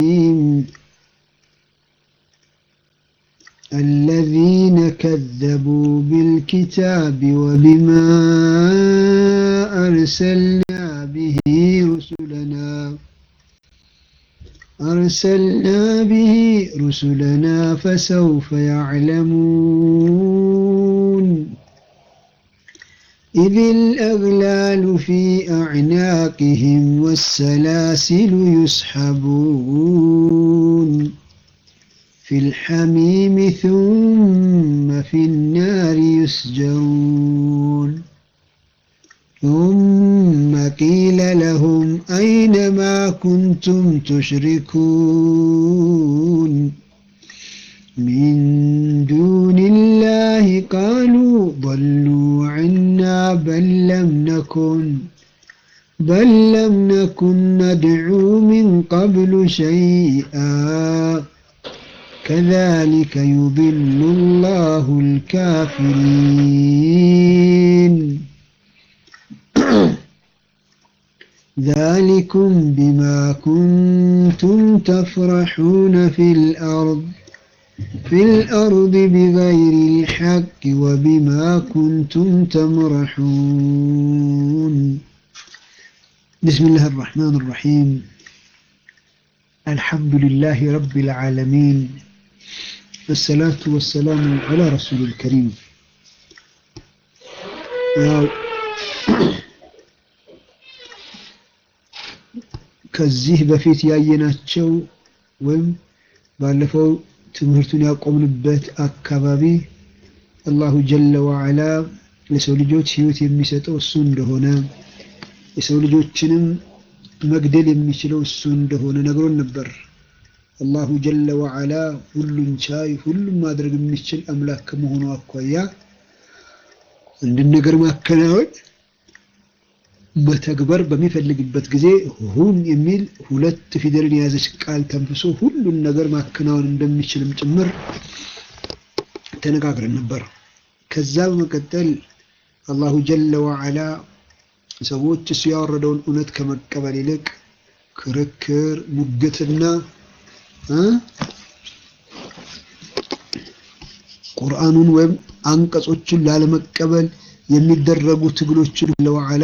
الذين كذبوا بالكتاب وبما أرسلنا به رسلنا أرسلنا به رسلنا فسوف يعلمون إذ الأغلال في أعناقهم والسلاسل يسحبون في الحميم ثم في النار يسجرون ثم قيل لهم أين ما كنتم تشركون من دون الله قالوا ضلوا عنا بل لم نكن بل لم نكن ندعو من قبل شيئا كذلك يضل الله الكافرين ذلكم بما كنتم تفرحون في الأرض في الأرض بغير الحق وبما كنتم تمرحون بسم الله الرحمن الرحيم الحمد لله رب العالمين والصلاة والسلام على رسول الكريم ያው ከዚህ በፊት ያየናቸው ወይም ባለፈው ትምህርቱን ያቆምንበት አካባቢ አላሁ ጀለ ወዐላ ለሰው ልጆች ህይወት የሚሰጠው እሱ እንደሆነ የሰው ልጆችንም መግደል የሚችለው እሱ እንደሆነ ነግሮን ነበር። አላሁ ጀለ ወዐላ ሁሉን ቻይ ሁሉም ማድረግ የሚችል አምላክ ከመሆኑ አኳያ አንድን ነገር ማከናወን መተግበር በሚፈልግበት ጊዜ ሁን የሚል ሁለት ፊደልን የያዘች ቃል ተንፍሶ ሁሉን ነገር ማከናወን እንደሚችልም ጭምር ተነጋግረን ነበር። ከዛ በመቀጠል አላሁ ጀለ ወዐላ ሰዎች እሱ ያወረደውን እውነት ከመቀበል ይልቅ ክርክር፣ ሙግትና ቁርአኑን ወይም አንቀጾችን ላለመቀበል የሚደረጉ ትግሎችን ለወዐላ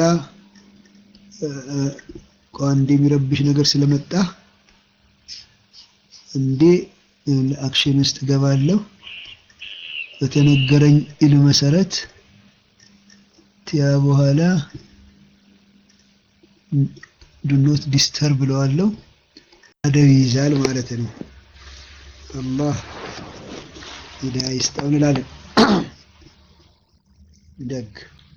አንድ የሚረብሽ ነገር ስለመጣ እንዴ አክሽን ውስጥ ገባለሁ። በተነገረኝ ኢልም መሰረት ቲያ በኋላ ዱኖት ዲስተርብ ብለዋለሁ። አደብ ይይዛል ማለት ነው። አላህ ሂዳያ ይስጠው እንላለን። ደግ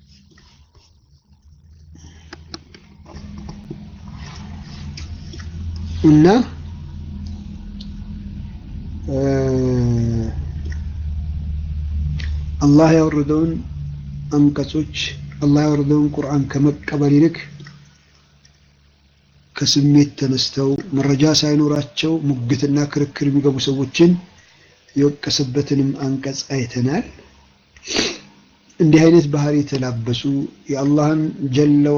እና አላህ ያወረደውን አንቀጾች አላህ ያወረደውን ቁርአን ከመቀበል ይልቅ ከስሜት ተነስተው መረጃ ሳይኖራቸው ሙግትና ክርክር የሚገቡ ሰዎችን የወቀሰበትንም አንቀጽ አይተናል። እንዲህ አይነት ባህሪ የተላበሱ የአላህን ጀለ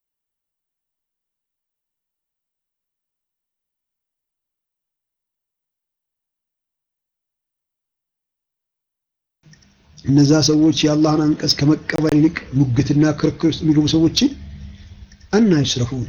እነዛ ሰዎች የአላህን አንቀጽ ከመቀበል ይልቅ ሙግትና ክርክር ውስጥ የሚገቡ ሰዎችን አና ይስረፉን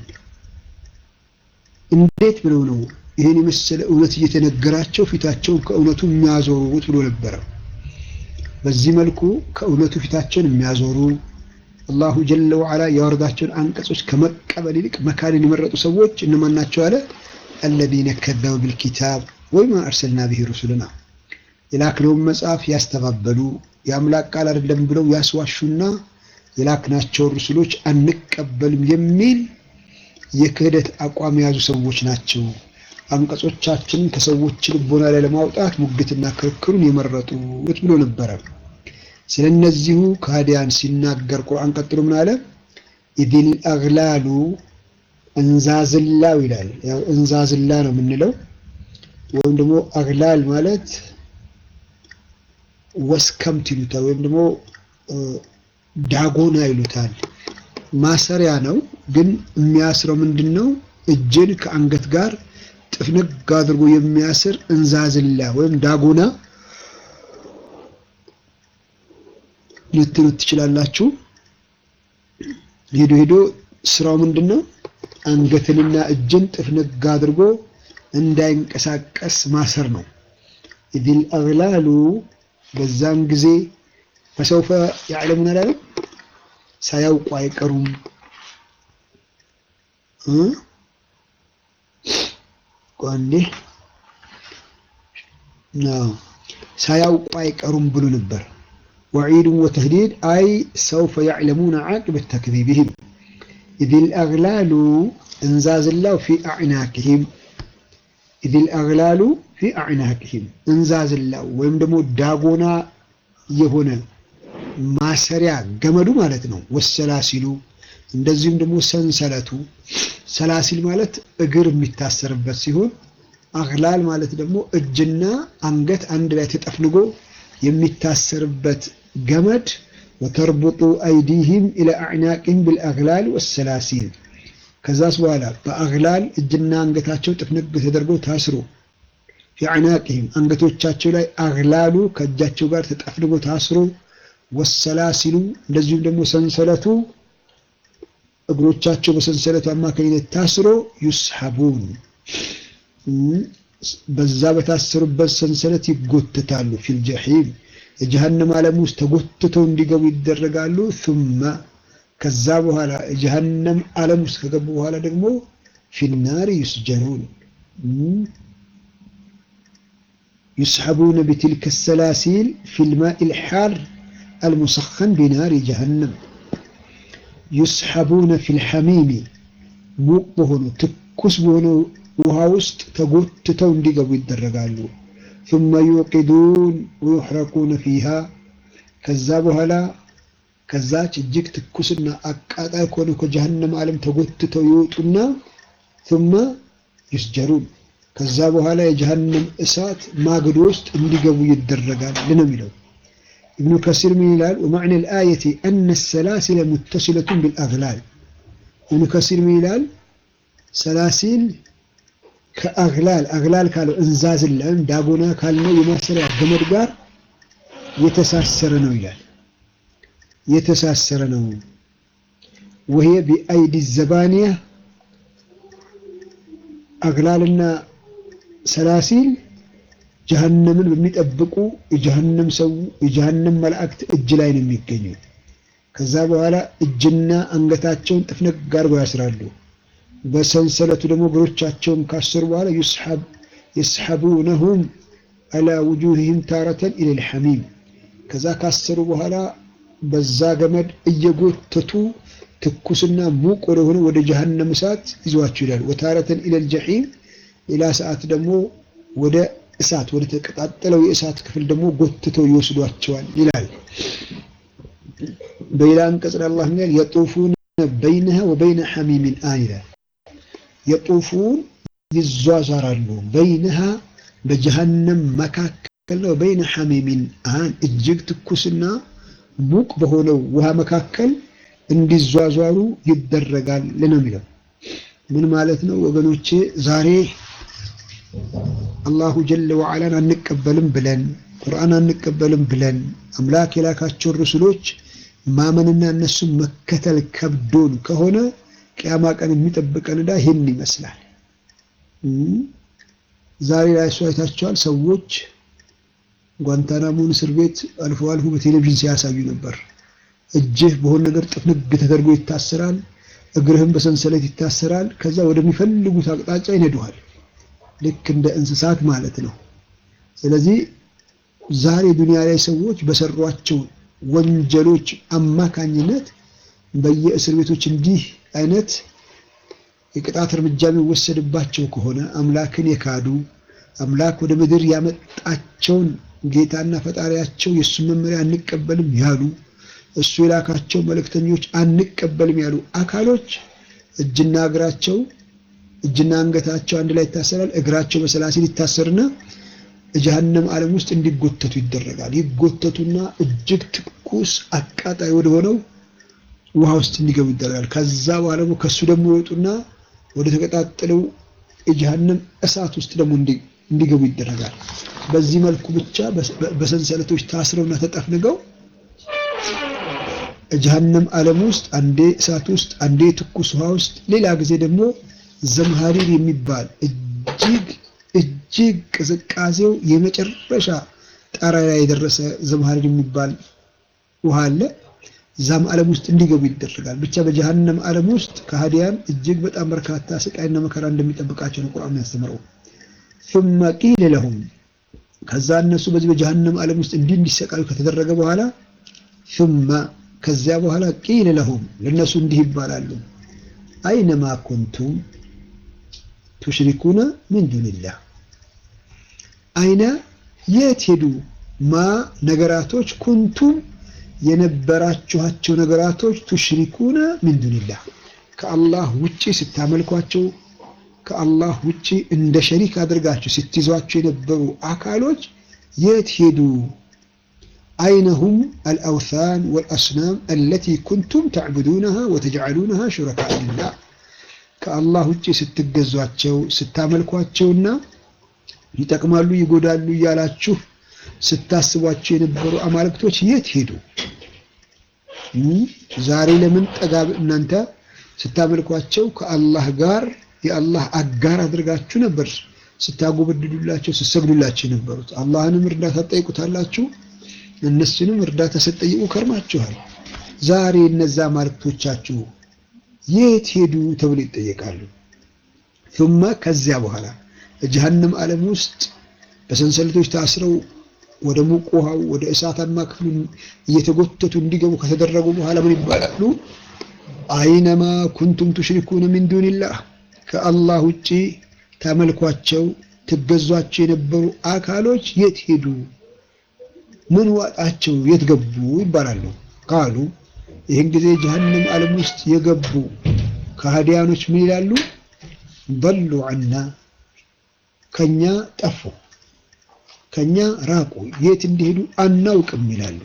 እንዴት ብለው ነው ይህን የመሰለ እውነት እየተነገራቸው ፊታቸውን ከእውነቱ የሚያዞሩት ብሎ ነበረ። በዚህ መልኩ ከእውነቱ ፊታቸውን የሚያዞሩ አላሁ ጀለ ወዐላ ያወረዳቸውን አንቀጾች ከመቀበል ይልቅ መካንን የመረጡ ሰዎች እነማን ናቸው አለ? አለዚነ ከዘቡ ቢልኪታብ ወማ አርሰልና ብሂ ሩሱልና የላክነውን መጽሐፍ ያስተባበሉ የአምላክ ቃል አይደለም ብለው ያስዋሹና የላክናቸውን ሩሱሎች አንቀበልም የሚል የክህደት አቋም የያዙ ሰዎች ናቸው። አንቀጾቻችንን ከሰዎች ልቦና ላይ ለማውጣት ሙግትና ክርክሩን የመረጡት ብሎ ነበረ። ስለነዚሁ ከሃዲያን ሲናገር ቁርአን ቀጥሎ ምን አለ? ኢዲል አግላሉ እንዛዝላው ይላል። ያው እንዛዝላ ነው የምንለው ወይም ደግሞ አግላል ማለት ወስከምት ይሉታል፣ ወይም ደግሞ ዳጎና ይሉታል። ማሰሪያ ነው፣ ግን የሚያስረው ምንድን ነው? እጅን ከአንገት ጋር ጥፍንግ አድርጎ የሚያስር እንዛዝላ ወይም ዳጎና ልትሉት ትችላላችሁ። ሄዶ ሄዶ ስራው ምንድን ነው? አንገትንና እጅን ጥፍንግ አድርጎ እንዳይንቀሳቀስ ማሰር ነው። ኢዲል አግላሉ በዛን ጊዜ ፈሰውፈ ያዕለሙን አላለም ሳያውቁ አይቀሩም ቋንዴ ሳያውቁ አይቀሩም ብሎ ነበር። ወዒድን ወተህዲድ አይ ሰውፈ ያዕለሙነ ዓቂበት ተክዚብህም ኢዚል አግላሉ እንዛዝላው ፊ አዕናቅህም ኢዚል አግላሉ ፊ አዕናቅህም እንዛዝላው ወይም ደግሞ ዳጎና የሆነ ማሰሪያ ገመዱ ማለት ነው። ወሰላሲሉ እንደዚሁም ደግሞ ሰንሰለቱ ሰላሲል ማለት እግር የሚታሰርበት ሲሆን አግላል ማለት ደግሞ እጅና አንገት አንድ ላይ ተጠፍንጎ የሚታሰርበት ገመድ ወተርቡጡ አይዲህም ኢለ አዕናቅህም ብልአግላል ወሰላሲል ከዛስ በኋላ በአግላል እጅና አንገታቸው ጥፍንግ ተደርገው ታስሮ ፊ አዕናቅህም አንገቶቻቸው ላይ አግላሉ ከእጃቸው ጋር ተጠፍንጎ ታስሮ ወሰላሲሉ እንደዚሁም ደግሞ ሰንሰለቱ እግሮቻቸው በሰንሰለቱ አማካኝነት ታስሮ ዩስሐቡን በዛ በታሰሩበት ሰንሰለት ይጎተታሉ። ፊል ጀሒም የጀሃነም ዓለም ውስጥ ተጎትተው እንዲገቡ ይደረጋሉ። ثم ከዛ በኋላ የጀሃነም ዓለም ውስጥ ከገቡ በኋላ ደግሞ ፊናር ዩስጀኑን ዩስሐቡነ ቢትልከ ሰላሲል ፊልማኢ ልሓር አልሙሰኸን ቢናሪ ጀሃነም ዩስሐቡነ ፊልሐሚሚ ሙቅ በሆኑ ትኩስ በሆኑ ውሃ ውስጥ ተጎትተው እንዲገቡ ይደረጋሉ። ثم يوقدون ويحرقون فيها ከዛ በኋላ ከዛች እጅግ ትኩስና አቃጣይ ከሆነ ከጀሃነም ዓለም ተጎትተው ይወጡና ثم يسجرون ከዛ በኋላ የጀሃነም እሳት ማገዶ ውስጥ እንዲገቡ ይደረጋል ነው የሚለው። ኢብኑ ከሲር ምን ይላል? ወመዕነ ልአየቲ አነ ሰላሲለ ሙተሲለቱን ቢልአግላል። ኢብኑ ከሲር ምን ይላል? ሰላሲል ከአግላል አግላል ካለው እንዛዝላ ወይም ዳጎና ካልነው የማሰሪያ ገመድ ጋር የተሳሰረ ነው ይላል። የተሳሰረ ነው። ወሄ ቢአይዲ ዘባንያ አግላልና ሰላሲል ጀሃነምን በሚጠብቁ የጀሃነም ሰው የጀሃነም መላእክት እጅ ላይ ነው የሚገኘው። ከዛ በኋላ እጅና አንገታቸውን ጥፍነግ አድርገው ያስራሉ። በሰንሰለቱ ደግሞ እግሮቻቸውን ካሰሩ በኋላ ዩስሐብ የስሐቡነሁም አላ ውጁህህም ታረተን ኢለል ሐሚም ከዛ ካሰሩ በኋላ በዛ ገመድ እየጎተቱ ትኩስና ሙቅ ወደሆነ ወደ ጀሃነም እሳት ይዘዋቸው ይላል። ወታረተን ኢለል ጀሒም ሌላ ሰዓት ደግሞ ወደ እሳት ወደ ተቀጣጠለው የእሳት ክፍል ደግሞ ጎትተው ይወስዷቸዋል ይላል። በሌላ አንቀጽ አላህ ምን ይላል? የጡፉነ በይነሃ ወበይነ ሐሚሚን አን ይላል። የጡፉን ይዟዟራሉ በይነሃ በጀሃነም መካከል ነው። በይነ ሐሚሚን አን እጅግ ትኩስና ሙቅ በሆነው ውሃ መካከል እንዲዟዟሩ ይደረጋል ነው የሚለው። ምን ማለት ነው ወገኖቼ? ዛሬ አላሁ ጀለ ወዓላን አንቀበልም ብለን ቁርአን አንቀበልም ብለን አምላክ የላካቸውን ርሱሎች ማመንና እነሱን መከተል ከብዶን ከሆነ ቅያማ ቀን የሚጠብቀን ዕዳ ይህን ይመስላል። ዛሬ ላይ እሱ አይታቸዋል። ሰዎች ጓንታናሞን እስር ቤት አልፎ አልፎ በቴሌቪዥን ሲያሳዩ ነበር። እጅህ በሆነ ነገር ጥፍንግ ተደርጎ ይታሰራል፣ እግርህም በሰንሰለት ይታሰራል። ከዛ ወደሚፈልጉት አቅጣጫ ይነዱሃል። ልክ እንደ እንስሳት ማለት ነው። ስለዚህ ዛሬ ዱንያ ላይ ሰዎች በሰሯቸው ወንጀሎች አማካኝነት በየእስር ቤቶች እንዲህ አይነት የቅጣት እርምጃ የሚወሰድባቸው ከሆነ አምላክን የካዱ አምላክ ወደ ምድር ያመጣቸውን ጌታና ፈጣሪያቸው የእሱን መመሪያ አንቀበልም ያሉ እሱ የላካቸው መልእክተኞች አንቀበልም ያሉ አካሎች እጅና እግራቸው እጅና አንገታቸው አንድ ላይ ይታሰራል። እግራቸው በሰላሲል ይታሰርና ጀሀነም ዓለም ውስጥ እንዲጎተቱ ይደረጋል። ይጎተቱና እጅግ ትኩስ አቃጣይ ወደ ሆነው ውሃ ውስጥ እንዲገቡ ይደረጋል። ከዛ በኋላ ደግሞ ከሱ ደግሞ ይወጡና ወደ ተቀጣጠለው የጀሃነም እሳት ውስጥ ደግሞ እንዲገቡ ይደረጋል። በዚህ መልኩ ብቻ በሰንሰለቶች ታስረውና ተጠፍንገው ጀሃነም ዓለም ውስጥ አንዴ እሳት ውስጥ አንዴ ትኩስ ውሃ ውስጥ ሌላ ጊዜ ደግሞ ዘምሃሪር የሚባል እጅግ እጅግ ቅዝቃዜው የመጨረሻ ጣራ ላይ የደረሰ ዘምሃሪር የሚባል ውሃ አለ። እዛም ዓለም ውስጥ እንዲገቡ ይደረጋል። ብቻ በጀሃነም ዓለም ውስጥ ከሃዲያን እጅግ በጣም በርካታ ስቃይና መከራ እንደሚጠብቃቸው ነው ቁርአን ያስተምረው። ثم قيل لهم ከዛ እነሱ በዚህ በጀሃነም ዓለም ውስጥ እንዲህ እንዲሰቃዩ ከተደረገ በኋላ ثم ከዚያ በኋላ ቂል ለሁም ለነሱ እንዲህ ይባላሉ አይነማ ኩንቱም ቱሽሪኩነ ሚን ዱንላህ አይነ የት ሄዱ ማ ነገራቶች ኩንቱም የነበራችኋቸው ነገራቶች ቱሽሪኩነ ሚን ዱንላህ ከአላህ ውጪ ስታመልኳቸው ከአላህ ውጪ እንደ ሸሪክ አድርጋችሁ ስትይዟቸው የነበሩ አካሎች የት ሄዱ? አይነሁም አልአውሳን ወልአስናም አለቲ ኩንቱም ተዕቡዱነሃ ወተጅዓሉነሃ ሹረካአ ሊላህ ከአላህ ውጪ ስትገዟቸው ስታመልኳቸውና ይጠቅማሉ ይጎዳሉ እያላችሁ ስታስቧቸው የነበሩ አማልክቶች የት ሄዱ? ዛሬ ለምን ጠጋ እናንተ ስታመልኳቸው ከአላህ ጋር የአላህ አጋር አድርጋችሁ ነበር ስታጎበድዱላቸው ስትሰግዱላቸው የነበሩት። አላህንም እርዳታ ትጠይቁታላችሁ፣ እነሱንም እርዳታ ስትጠይቁ ከርማችኋል። ዛሬ እነዛ አማልክቶቻችሁ የት ሄዱ ተብሎ ይጠየቃሉ። ثم ከዚያ በኋላ በጀሃነም ዓለም ውስጥ በሰንሰለቶች ታስረው ወደ ሙቅ ውሃው ወደ እሳታማ ክፍሉ እየተጎተቱ እንዲገቡ ከተደረጉ በኋላ ምን ይባላሉ? አይነማ ኩንቱም ቱሽሪኩነ ሚን ዱንላህ ከአላህ ውጪ ታመልኳቸው ትገዟቸው የነበሩ አካሎች የት ሄዱ? ምን ዋጣቸው? የት ገቡ? ይባላሉ። ቃሉ ይህን ጊዜ ጀሀነም ዓለም ውስጥ የገቡ ከሃዲያኖች ምን ይላሉ? በሉ አና ከኛ ጠፉ፣ ከኛ ራቁ፣ የት እንዲሄዱ አናውቅም ይላሉ።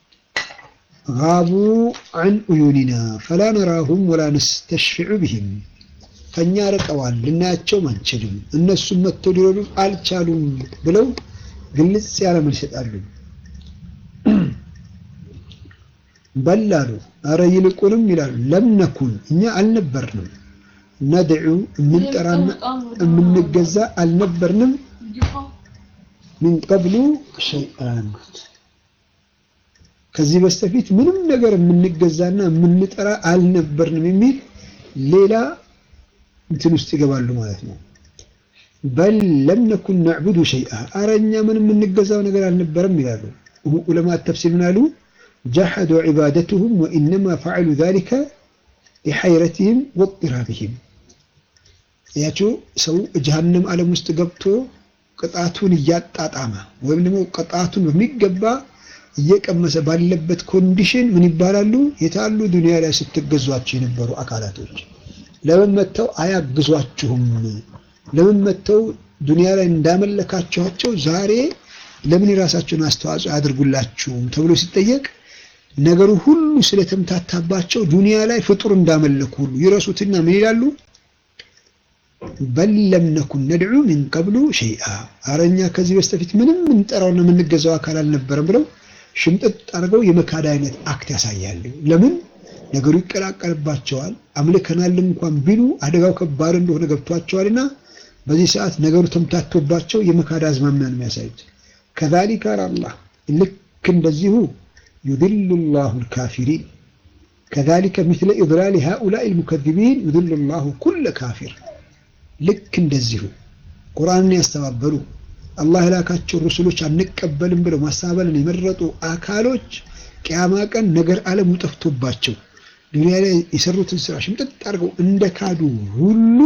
ጋቡ አን ኡዩኒና ፈላ ነራሁም ወላ ነስተሽፊዑ ብሂም ከኛ ርቀዋል፣ ልናያቸውም አንችልም፣ እነሱም መጥተው ሊረዱን አልቻሉም ብለው ግልጽ ያለ መልስ ይሰጣሉ። በላሉ አረ ይልቁንም ይላሉ ለምነኩን እኛ አልነበርንም፣ ነድዑ የምንጠራና የምንገዛ አልነበርንም፣ ሚን ቀብሉ ሸይአን ከዚህ በስተፊት ምንም ነገር የምንገዛና የምንጠራ አልነበርንም የሚል ሌላ እንትን ውስጥ ይገባሉ ማለት ነው። በል ለም ነኩን ነዕቡዱ ሸይአ አረ እኛ ምንም የምንገዛው ነገር አልነበረም ይላሉ። ዑለማ ተፍሲር ምን አሉ? ጀሐዱ ዒባደትሁም ወኢነማ ፈዐሉ ዛሊከ ሊሐይረትህም ወጥራብህም። ያቸው ሰው ጀሀነም ዓለም ውስጥ ገብቶ ቅጣቱን እያጣጣመ ወይም ደግሞ ቅጣቱን በሚገባ እየቀመሰ ባለበት ኮንዲሽን ምን ይባላሉ? የታሉ ዱንያ ላይ ስትገዟቸው የነበሩ አካላቶች ለምን መተው አያግዟችሁም? ለምን መተው ዱንያ ላይ እንዳመለካችኋቸው ዛሬ ለምን የራሳቸውን አስተዋጽኦ አያደርጉላችሁም ተብሎ ሲጠየቅ ነገሩ ሁሉ ስለተምታታባቸው ዱንያ ላይ ፍጡር እንዳመለኩ ሁሉ ይረሱትና ምን ይላሉ? በል ለም ነኩን ነድዑ ሚን ቀብሉ ሸይአ አረኛ ከዚህ በስተፊት ምንም የምንጠራውና የምንገዛው አካል አልነበረም ብለው ሽምጥጥ አድርገው የመካድ አይነት አክት ያሳያሉ። ለምን ነገሩ ይቀላቀልባቸዋል። አምልከናል እንኳን ቢሉ አደጋው ከባድ እንደሆነ ገብቷቸዋልና በዚህ ሰዓት ነገሩ ተምታቶባቸው የመካድ አዝማሚያ ነው የሚያሳዩት። ከዛሊከ አላህ ልክ እንደዚሁ ዩድሉ ላሁ ልካፊሪን ከዛሊከ ምስለ ኢድላል ሃኡላኢ ልሙከዚቢን ዩድሉ ላሁ ኩለ ካፊር ልክ እንደዚሁ ቁርአንን ያስተባበሉ አላህ የላካቸው ሩሱሎች አንቀበልም ብለው ማስተባበልን የመረጡ አካሎች ቅያማ ቀን ነገር ዓለሙ ጠፍቶባቸው ዱንያ ላይ የሰሩትን ስራ ሽምጥጥ አድርገው እንደ ካዱ ሁሉ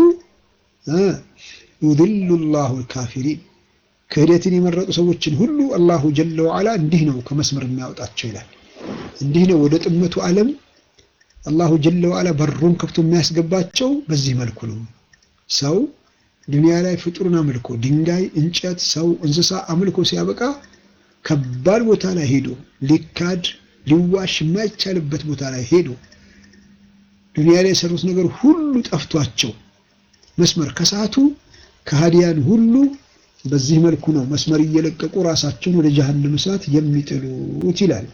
ዩድሉ ላሁ ልካፊሪን ክህደትን የመረጡ ሰዎችን ሁሉ አላሁ ጀለ ወዓላ እንዲህ ነው ከመስመር የሚያወጣቸው ይላል። እንዲህ ነው ወደ ጥመቱ ዓለም አላሁ ጀለ ወዓላ በሩን ከፍቶ የሚያስገባቸው በዚህ መልኩ ነው። ሰው ዱንያ ላይ ፍጡርን አምልኮ ድንጋይ፣ እንጨት፣ ሰው፣ እንስሳ አምልኮ ሲያበቃ ከባድ ቦታ ላይ ሄዶ ሊካድ ሊዋሽ የማይቻልበት ቦታ ላይ ሄዶ ዱንያ ላይ የሰሩት ነገር ሁሉ ጠፍቷቸው መስመር ከሰዓቱ ከሃዲያን ሁሉ በዚህ መልኩ ነው መስመር እየለቀቁ ራሳቸውን ወደ ጀሀነም እሳት የሚጥሉት ይላል።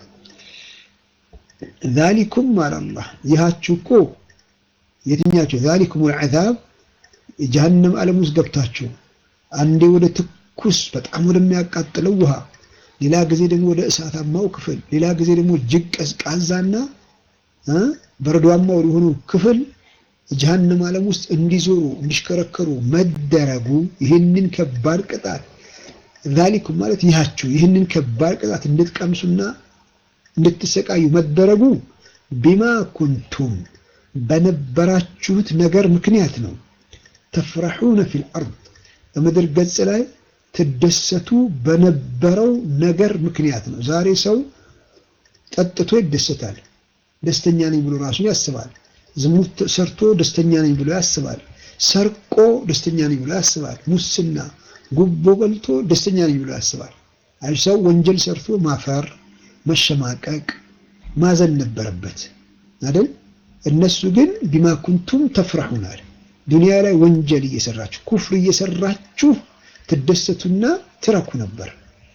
ዛሊኩም አላላህ ይሃችሁ እኮ የትኛቸው ዛሊኩም ልዓዛብ የጀሀነም ዓለም ውስጥ ገብታችሁ አንዴ ወደ ትኩስ በጣም ወደሚያቃጥለው ውሃ፣ ሌላ ጊዜ ደግሞ ወደ እሳታማው ክፍል፣ ሌላ ጊዜ ደግሞ እጅግ ቀዝቃዛና በረዷማ ወደሆኑ ክፍል ጀሀነም ዓለም ውስጥ እንዲዞሩ እንዲሽከረከሩ መደረጉ ይህንን ከባድ ቅጣት ዛሊኩም ማለት ይሃችሁ ይህንን ከባድ ቅጣት እንድትቀምሱና እንድትሰቃዩ መደረጉ ቢማ ኩንቱም በነበራችሁት ነገር ምክንያት ነው። ተፍረሑነ ፊል አርድ በምድር ገጽ ላይ ትደሰቱ በነበረው ነገር ምክንያት ነው። ዛሬ ሰው ጠጥቶ ይደሰታል፣ ደስተኛ ነኝ ብሎ ራሱ ያስባል። ዝሙት ሰርቶ ደስተኛ ነኝ ብሎ ያስባል። ሰርቆ ደስተኛ ነኝ ብሎ ያስባል። ሙስና፣ ጉቦ በልቶ ደስተኛ ነኝ ብሎ ያስባል። አይ ሰው ወንጀል ሰርቶ ማፈር፣ መሸማቀቅ፣ ማዘን ነበረበት አይደል? እነሱ ግን ቢማ ኩንቱም ተፍረሑናል ዱንያ ላይ ወንጀል እየሰራችሁ ኩፍር እየሰራችሁ ትደሰቱና ትረኩ ነበር።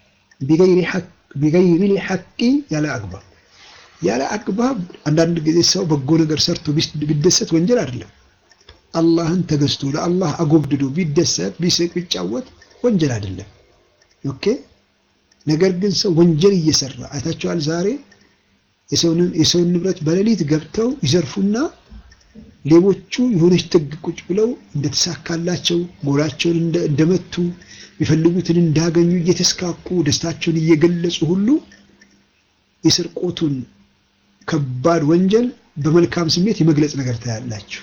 ቢገይሪ ሐቂ ያለ አግባብ ያለ አግባብ። አንዳንድ ጊዜ ሰው በጎ ነገር ሰርቶ ቢደሰት ወንጀል አይደለም። አላህን ተገዝቶ ለአላህ አጎብድዶ ቢደሰት ቢስቅ ቢጫወት ወንጀል አይደለም። ኦኬ። ነገር ግን ሰው ወንጀል እየሰራ አይታችኋል። ዛሬ የሰውን ንብረት በሌሊት ገብተው ይዘርፉና ሌቦቹ የሆነች ጥግ ቁጭ ብለው እንደተሳካላቸው ጎላቸውን እንደመቱ የሚፈልጉትን እንዳገኙ እየተስካኩ ደስታቸውን እየገለጹ ሁሉ የስርቆቱን ከባድ ወንጀል በመልካም ስሜት የመግለጽ ነገር ታያላችሁ።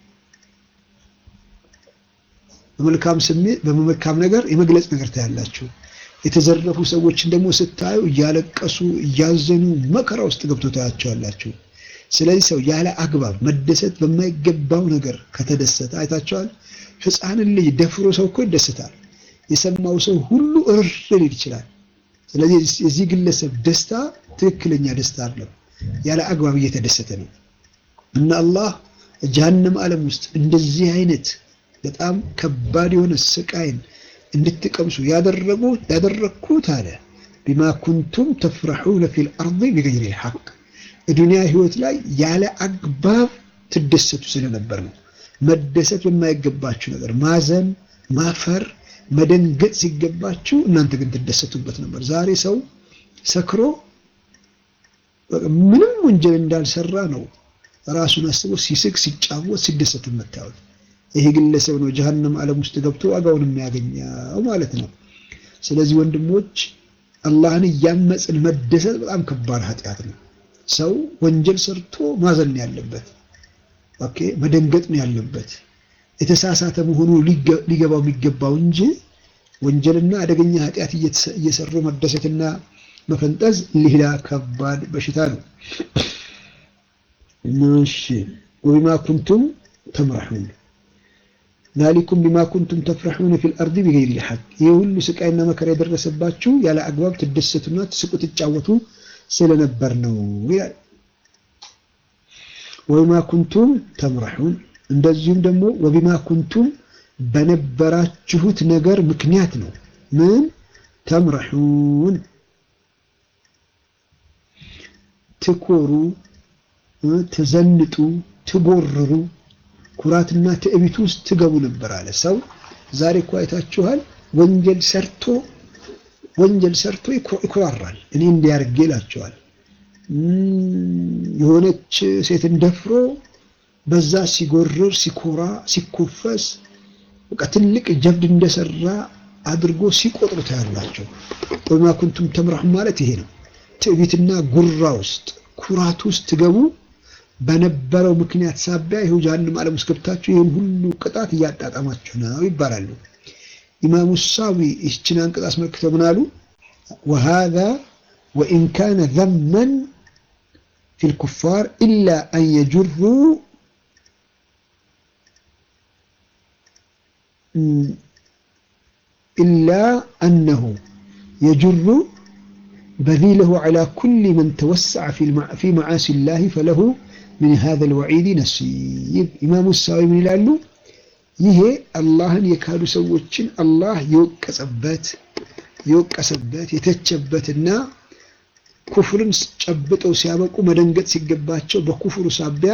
በመልካም ስሜት በመልካም ነገር የመግለጽ ነገር ታያላችሁ። የተዘረፉ ሰዎችን ደግሞ ስታዩ እያለቀሱ እያዘኑ መከራ ውስጥ ገብቶ ታያቸዋላችሁ። ስለዚህ ሰው ያለ አግባብ መደሰት በማይገባው ነገር ከተደሰተ አይታቸዋል። ሕፃንን ልጅ ደፍሮ ሰው እኮ ይደሰታል። የሰማው ሰው ሁሉ እርር ሊል ይችላል። ስለዚህ የዚህ ግለሰብ ደስታ ትክክለኛ ደስታ አይደለም፣ ያለ አግባብ እየተደሰተ ነው። እና አላህ ጀሀነም ዓለም ውስጥ እንደዚህ አይነት በጣም ከባድ የሆነ ስቃይን እንድትቀምሱ ያደረጉ ያደረግኩት አለ ቢማ ኩንቱም ተፍረሑነ ፊል አርድ ቢገይሪ ልሐቅ ዱንያ ህይወት ላይ ያለ አግባብ ትደሰቱ ስለነበር ነው። መደሰት በማይገባችሁ ነገር ማዘን፣ ማፈር፣ መደንገጥ ሲገባችሁ እናንተ ግን ትደሰቱበት ነበር። ዛሬ ሰው ሰክሮ ምንም ወንጀል እንዳልሰራ ነው ራሱን አስቦ ሲስቅ፣ ሲጫወት፣ ሲደሰት የምታዩት። ይሄ ግለሰብ ነው ጀሀነም ዓለም ውስጥ ገብቶ ዋጋውን የሚያገኘው ማለት ነው። ስለዚህ ወንድሞች አላህን እያመፅን መደሰት በጣም ከባድ ኃጢአት ነው። ሰው ወንጀል ሰርቶ ማዘን ነው ያለበት። ኦኬ መደንገጥ ነው ያለበት። የተሳሳተ መሆኑ ሊገባው የሚገባው እንጂ ወንጀልና አደገኛ ኃጢአት እየሰሩ መደሰትና መፈንጠዝ ሌላ ከባድ በሽታ ነው። እሺ ወቢማ ኩንቱም ተምረሑን ዛሊኩም ቢማ ኩንቱም ተፍረሑነ ፊል አርዲ ቢገይሪ ልሐቅ። ይህ ሁሉ ስቃይና መከራ የደረሰባችሁ ያለ አግባብ ትደሰቱና ትስቁ ትጫወቱ ስለነበር ነው ይላል። ወቢማ ኩንቱም ተምረሑን እንደዚሁም ደግሞ ወቢማ ኩንቱም በነበራችሁት ነገር ምክንያት ነው። ምን ተምረሑን ትኮሩ፣ ትዘንጡ፣ ትጎርሩ፣ ኩራትና ትዕቢት ውስጥ ትገቡ ነበር አለ። ሰው ዛሬ እኮ አይታችኋል። ወንጀል ሰርቶ ወንጀል ሰርቶ ይኮራራል። እኔ እንዲያርጌ ይላቸዋል። የሆነች ሴትን ደፍሮ በዛ ሲጎርር፣ ሲኮራ፣ ሲኮፈስ በቃ ትልቅ ጀብድ እንደሰራ አድርጎ ሲቆጥሩ ታያላቸው። ወቢማ ኩንቱም ተምረሑን ማለት ይሄ ነው። ትዕቢትና ጉራ ውስጥ ኩራት ውስጥ ትገቡ በነበረው ምክንያት ሳቢያ ይኸው ጀሀነም ዓለም ውስጥ ገብታችሁ ይህን ሁሉ ቅጣት እያጣጣማችሁ ነው ይባላሉ። ኢማሙ ሳዊ ይህችን አንቀጽ አስመልክተው ምን አሉ? ወሃዛ ወኢን ካነ ዘመን ፊል ኩፋር ኢላ አን የጁሩ ኢላ አነሁ የጁሩ በዚለሁ ዐላ ኩሊ መን ተወሰዐ ፊ መዓሲ ላህ ፈለሁ ምን ሃዘል ወዒድ ነሲብ። ኢማሙ ሳዊ ምን ይላሉ? ይሄ አላህን የካዱ ሰዎችን አላህ የወቀጸበት የወቀሰበት የተቸበትና ኩፍርን ጨብጠው ሲያበቁ መደንገጥ ሲገባቸው በኩፍሩ ሳቢያ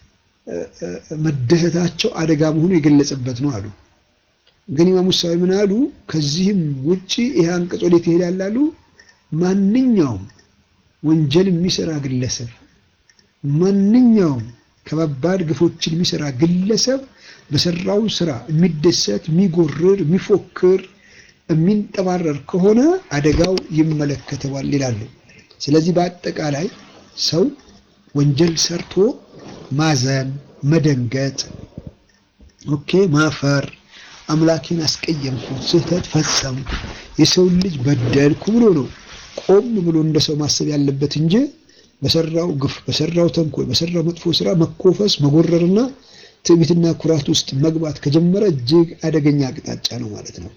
መደሰታቸው አደጋ መሆኑ የገለጸበት ነው አሉ። ግን ኢማሙ ሙሳዊ ምን አሉ? ከዚህም ውጪ ይሄ አንቀጽ ወዴት ይሄዳል አሉ? ማንኛውም ወንጀል የሚሰራ ግለሰብ ማንኛውም ከባባድ ግፎችን የሚሰራ ግለሰብ በሰራው ስራ የሚደሰት፣ የሚጎርር፣ የሚፎክር፣ የሚንጠባረር ከሆነ አደጋው ይመለከተዋል ይላሉ። ስለዚህ በአጠቃላይ ሰው ወንጀል ሰርቶ ማዘን፣ መደንገጥ፣ ኦኬ ማፈር፣ አምላኬን አስቀየምኩት፣ ስህተት ፈጸምኩ፣ የሰውን ልጅ በደልኩ ብሎ ነው ቆም ብሎ እንደ ሰው ማሰብ ያለበት እንጂ በሰራው ግፍ፣ በሰራው ተንኮል፣ በሰራው መጥፎ ስራ መኮፈስ፣ መጎረርና ትዕቢትና ኩራት ውስጥ መግባት ከጀመረ እጅግ አደገኛ አቅጣጫ ነው ማለት ነው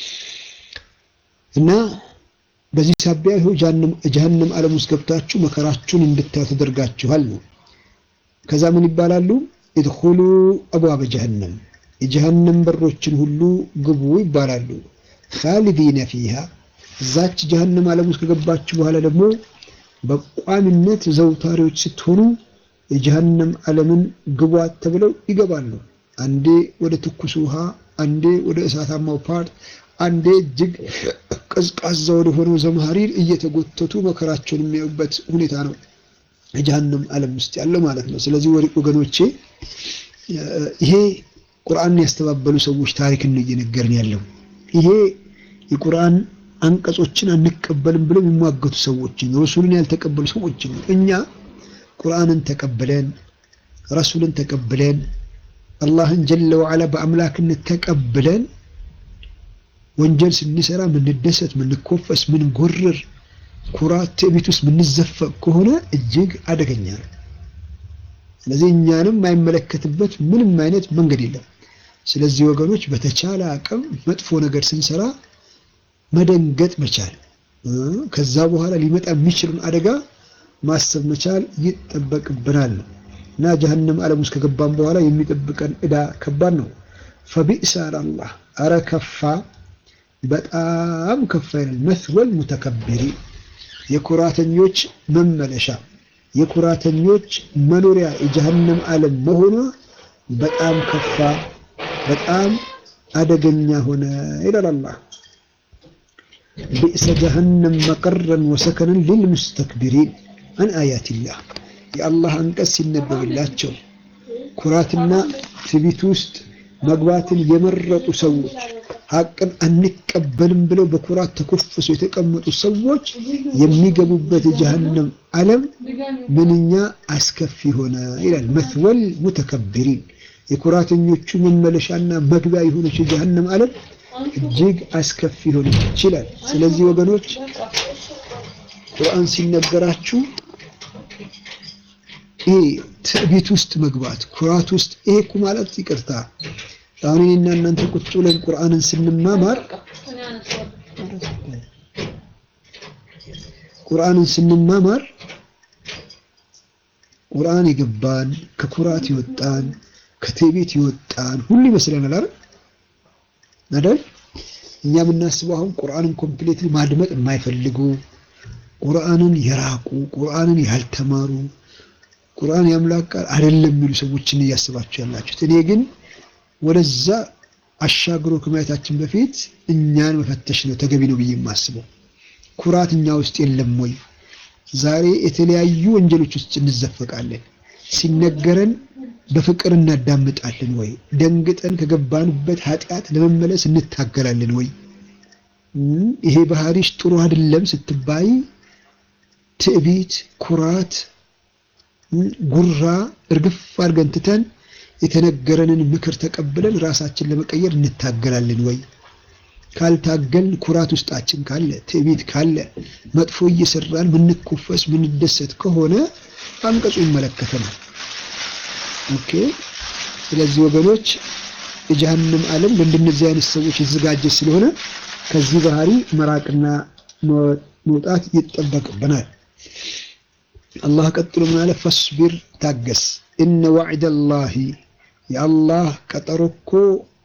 እና በዚህ ሳቢያ ይኸው ጀሀነም ዓለም ውስጥ ገብታችሁ መከራችሁን እንድታዩ ተደርጋችኋል ነው። ከዛ ምን ይባላሉ? ኢድኹሉ አብዋበ ጀሀነም የጀሀነም በሮችን ሁሉ ግቡ ይባላሉ። ኻሊዲነ ፊሃ እዛች ጀሀነም ዓለም ውስጥ ከገባችሁ በኋላ ደግሞ በቋሚነት ዘውታሪዎች ስትሆኑ የጀሀነም ዓለምን ግቧት ተብለው ይገባሉ። አንዴ ወደ ትኩስ ውሃ፣ አንዴ ወደ እሳታማው ፓርት፣ አንዴ እጅግ ቀዝቃዛ ወደ ሆነው ዘምሃሪር እየተጎተቱ መከራቸውን የሚያዩበት ሁኔታ ነው የጀሀነም ዓለም ውስጥ ያለው ማለት ነው። ስለዚህ ወገኖቼ ይሄ ቁርአንን ያስተባበሉ ሰዎች ታሪክን ነው እየነገርን ያለው። ይሄ የቁርአን አንቀጾችን አንቀበልም ብለው የሚሟገቱ ሰዎችን ረሱልን ያልተቀበሉ ሰዎችን ነው። እኛ ቁርአንን ተቀብለን ረሱልን ተቀብለን አላህን ጀለ ወዓላ በአምላክነት ተቀብለን ወንጀል ስንሰራ ምንደሰት፣ ምንኮፈስ፣ ምንጎርር፣ ኩራት፣ ትዕቢት ውስጥ ምንዘፈቅ ከሆነ እጅግ አደገኛ ነው። ስለዚህ እኛንም የማይመለከትበት ምንም አይነት መንገድ የለም። ስለዚህ ወገኖች በተቻለ አቅም መጥፎ ነገር ስንሰራ መደንገጥ መቻል፣ ከዛ በኋላ ሊመጣ የሚችልን አደጋ ማሰብ መቻል ይጠበቅብናል ነው እና ጀሀነም ዓለም ውስጥ ከገባን በኋላ የሚጠብቀን ዕዳ ከባድ ነው። ፈቢእሰ አላህ አረ ከፋ በጣም ከፋ ይላል። መስወል ሙተከቢሪ የኩራተኞች መመለሻ የኩራተኞች መኖሪያ የጀሀነም ዓለም መሆኗ በጣም ከፋ በጣም አደገኛ ሆነ ይላል አላህ። ቢእሰ ጀሀነም መቀረን ወሰከነን ሊልሙስተክቢሪን አን አያቲላህ የአላህ አንቀጽ ሲነበብላቸው ኩራትና ትዕቢት ውስጥ መግባትን የመረጡ ሰዎች ሀቅን አንቀበልም ብለው በኩራት ተኮፍሰው የተቀመጡ ሰዎች የሚገቡበት የጀሀነም ዓለም ምንኛ አስከፊ ሆነ ይላል። መስወል ሙተከቢሪን የኩራተኞቹ መመለሻና መግቢያ የሆነች የጀሀነም ዓለም እጅግ አስከፊ ሆነች ይችላል። ስለዚህ ወገኖች ቁርአን ሲነገራችሁ ይሄ ትዕቢት ውስጥ መግባት ኩራት ውስጥ ይሄ እኮ ማለት ይቅርታ አሁን እኔና እናንተ ቁጭ ብለን ቁርአንን ስንማማር ቁርአንን ስንማማር ቁርአን የገባን ከኩራት ይወጣን ከትዕቢት ይወጣን ሁሉ ይመስለናል አይደል አይደል እኛ የምናስበው አሁን ቁርአንን ኮምፕሌትሊ ማድመጥ የማይፈልጉ ቁርአንን የራቁ ቁርአንን ያልተማሩ ቁርአን የአምላክ ቃል አይደለም የሚሉ ሰዎችን እያስባችሁ ያላችሁት እኔ ግን ወደዛ አሻግሮ ከማየታችን በፊት እኛን መፈተሽ ነው ተገቢ ነው ብዬ የማስበው። ኩራት እኛ ውስጥ የለም ወይ? ዛሬ የተለያዩ ወንጀሎች ውስጥ እንዘፈቃለን። ሲነገረን በፍቅር እናዳምጣለን ወይ? ደንግጠን ከገባንበት ኃጢአት ለመመለስ እንታገላለን ወይ? ይሄ ባህሪሽ ጥሩ አይደለም ስትባይ ትዕቢት፣ ኩራት፣ ጉራ እርግፍ አድርገን ትተን የተነገረንን ምክር ተቀብለን ራሳችን ለመቀየር እንታገላለን ወይ? ካልታገልን ኩራት ውስጣችን ካለ ትዕቢት ካለ መጥፎ እየሰራን ምንኮፈስ ምንደሰት ከሆነ አንቀጹ ይመለከተናል። ኦኬ። ስለዚህ ወገኖች የጀሀነም ዓለም ለእንደነዚህ አይነት ሰዎች የተዘጋጀ ስለሆነ ከዚህ ባህሪ መራቅና መውጣት ይጠበቅብናል። አላህ ቀጥሎ ምን አለ? ፈስቢር ታገስ፣ እነ ዋዕደላሂ የአላህ ቀጠሮ እኮ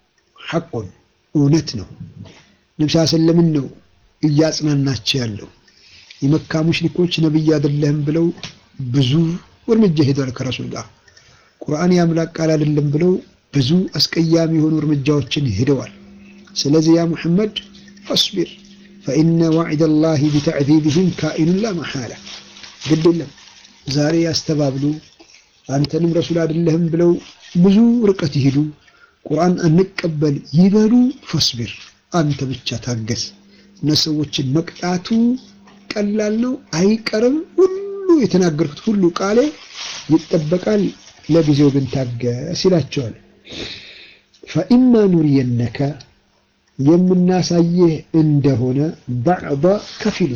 ሐቁን እውነት ነው። ነቢ ስ ሰለምን ነው እያጽናናቸው ያለው። የመካ ሙሽሪኮች ነቢይ አይደለህም ብለው ብዙ እርምጃ ሄደዋል ከረሱል ጋር። ቁርአን የአምላክ ቃል አይደለም ብለው ብዙ አስቀያሚ የሆኑ እርምጃዎችን ሄደዋል። ስለዚህ ያ ሙሐመድ ፈስቢር ፈኢነ ዋዕደ ላሂ ቢተዕዚብህም ካኢኑን ላ መሓላ። ግድ የለም ዛሬ ያስተባብሉ አንተንም ረሱል አይደለህም ብለው ብዙ ርቀት ይሄዱ ቁርአን አንቀበል ይበሉ። ፈስቢር አንተ ብቻ ታገስ። እነዚህ ሰዎችን መቅጣቱ ቀላል ነው፣ አይቀርም። ሁሉ የተናገርኩት ሁሉ ቃሌ ይጠበቃል። ለጊዜው ግን ታገስ ይላቸዋል። ፈኢማ ኑሪየነከ የምናሳይህ እንደሆነ ባዕዳ ከፊሉ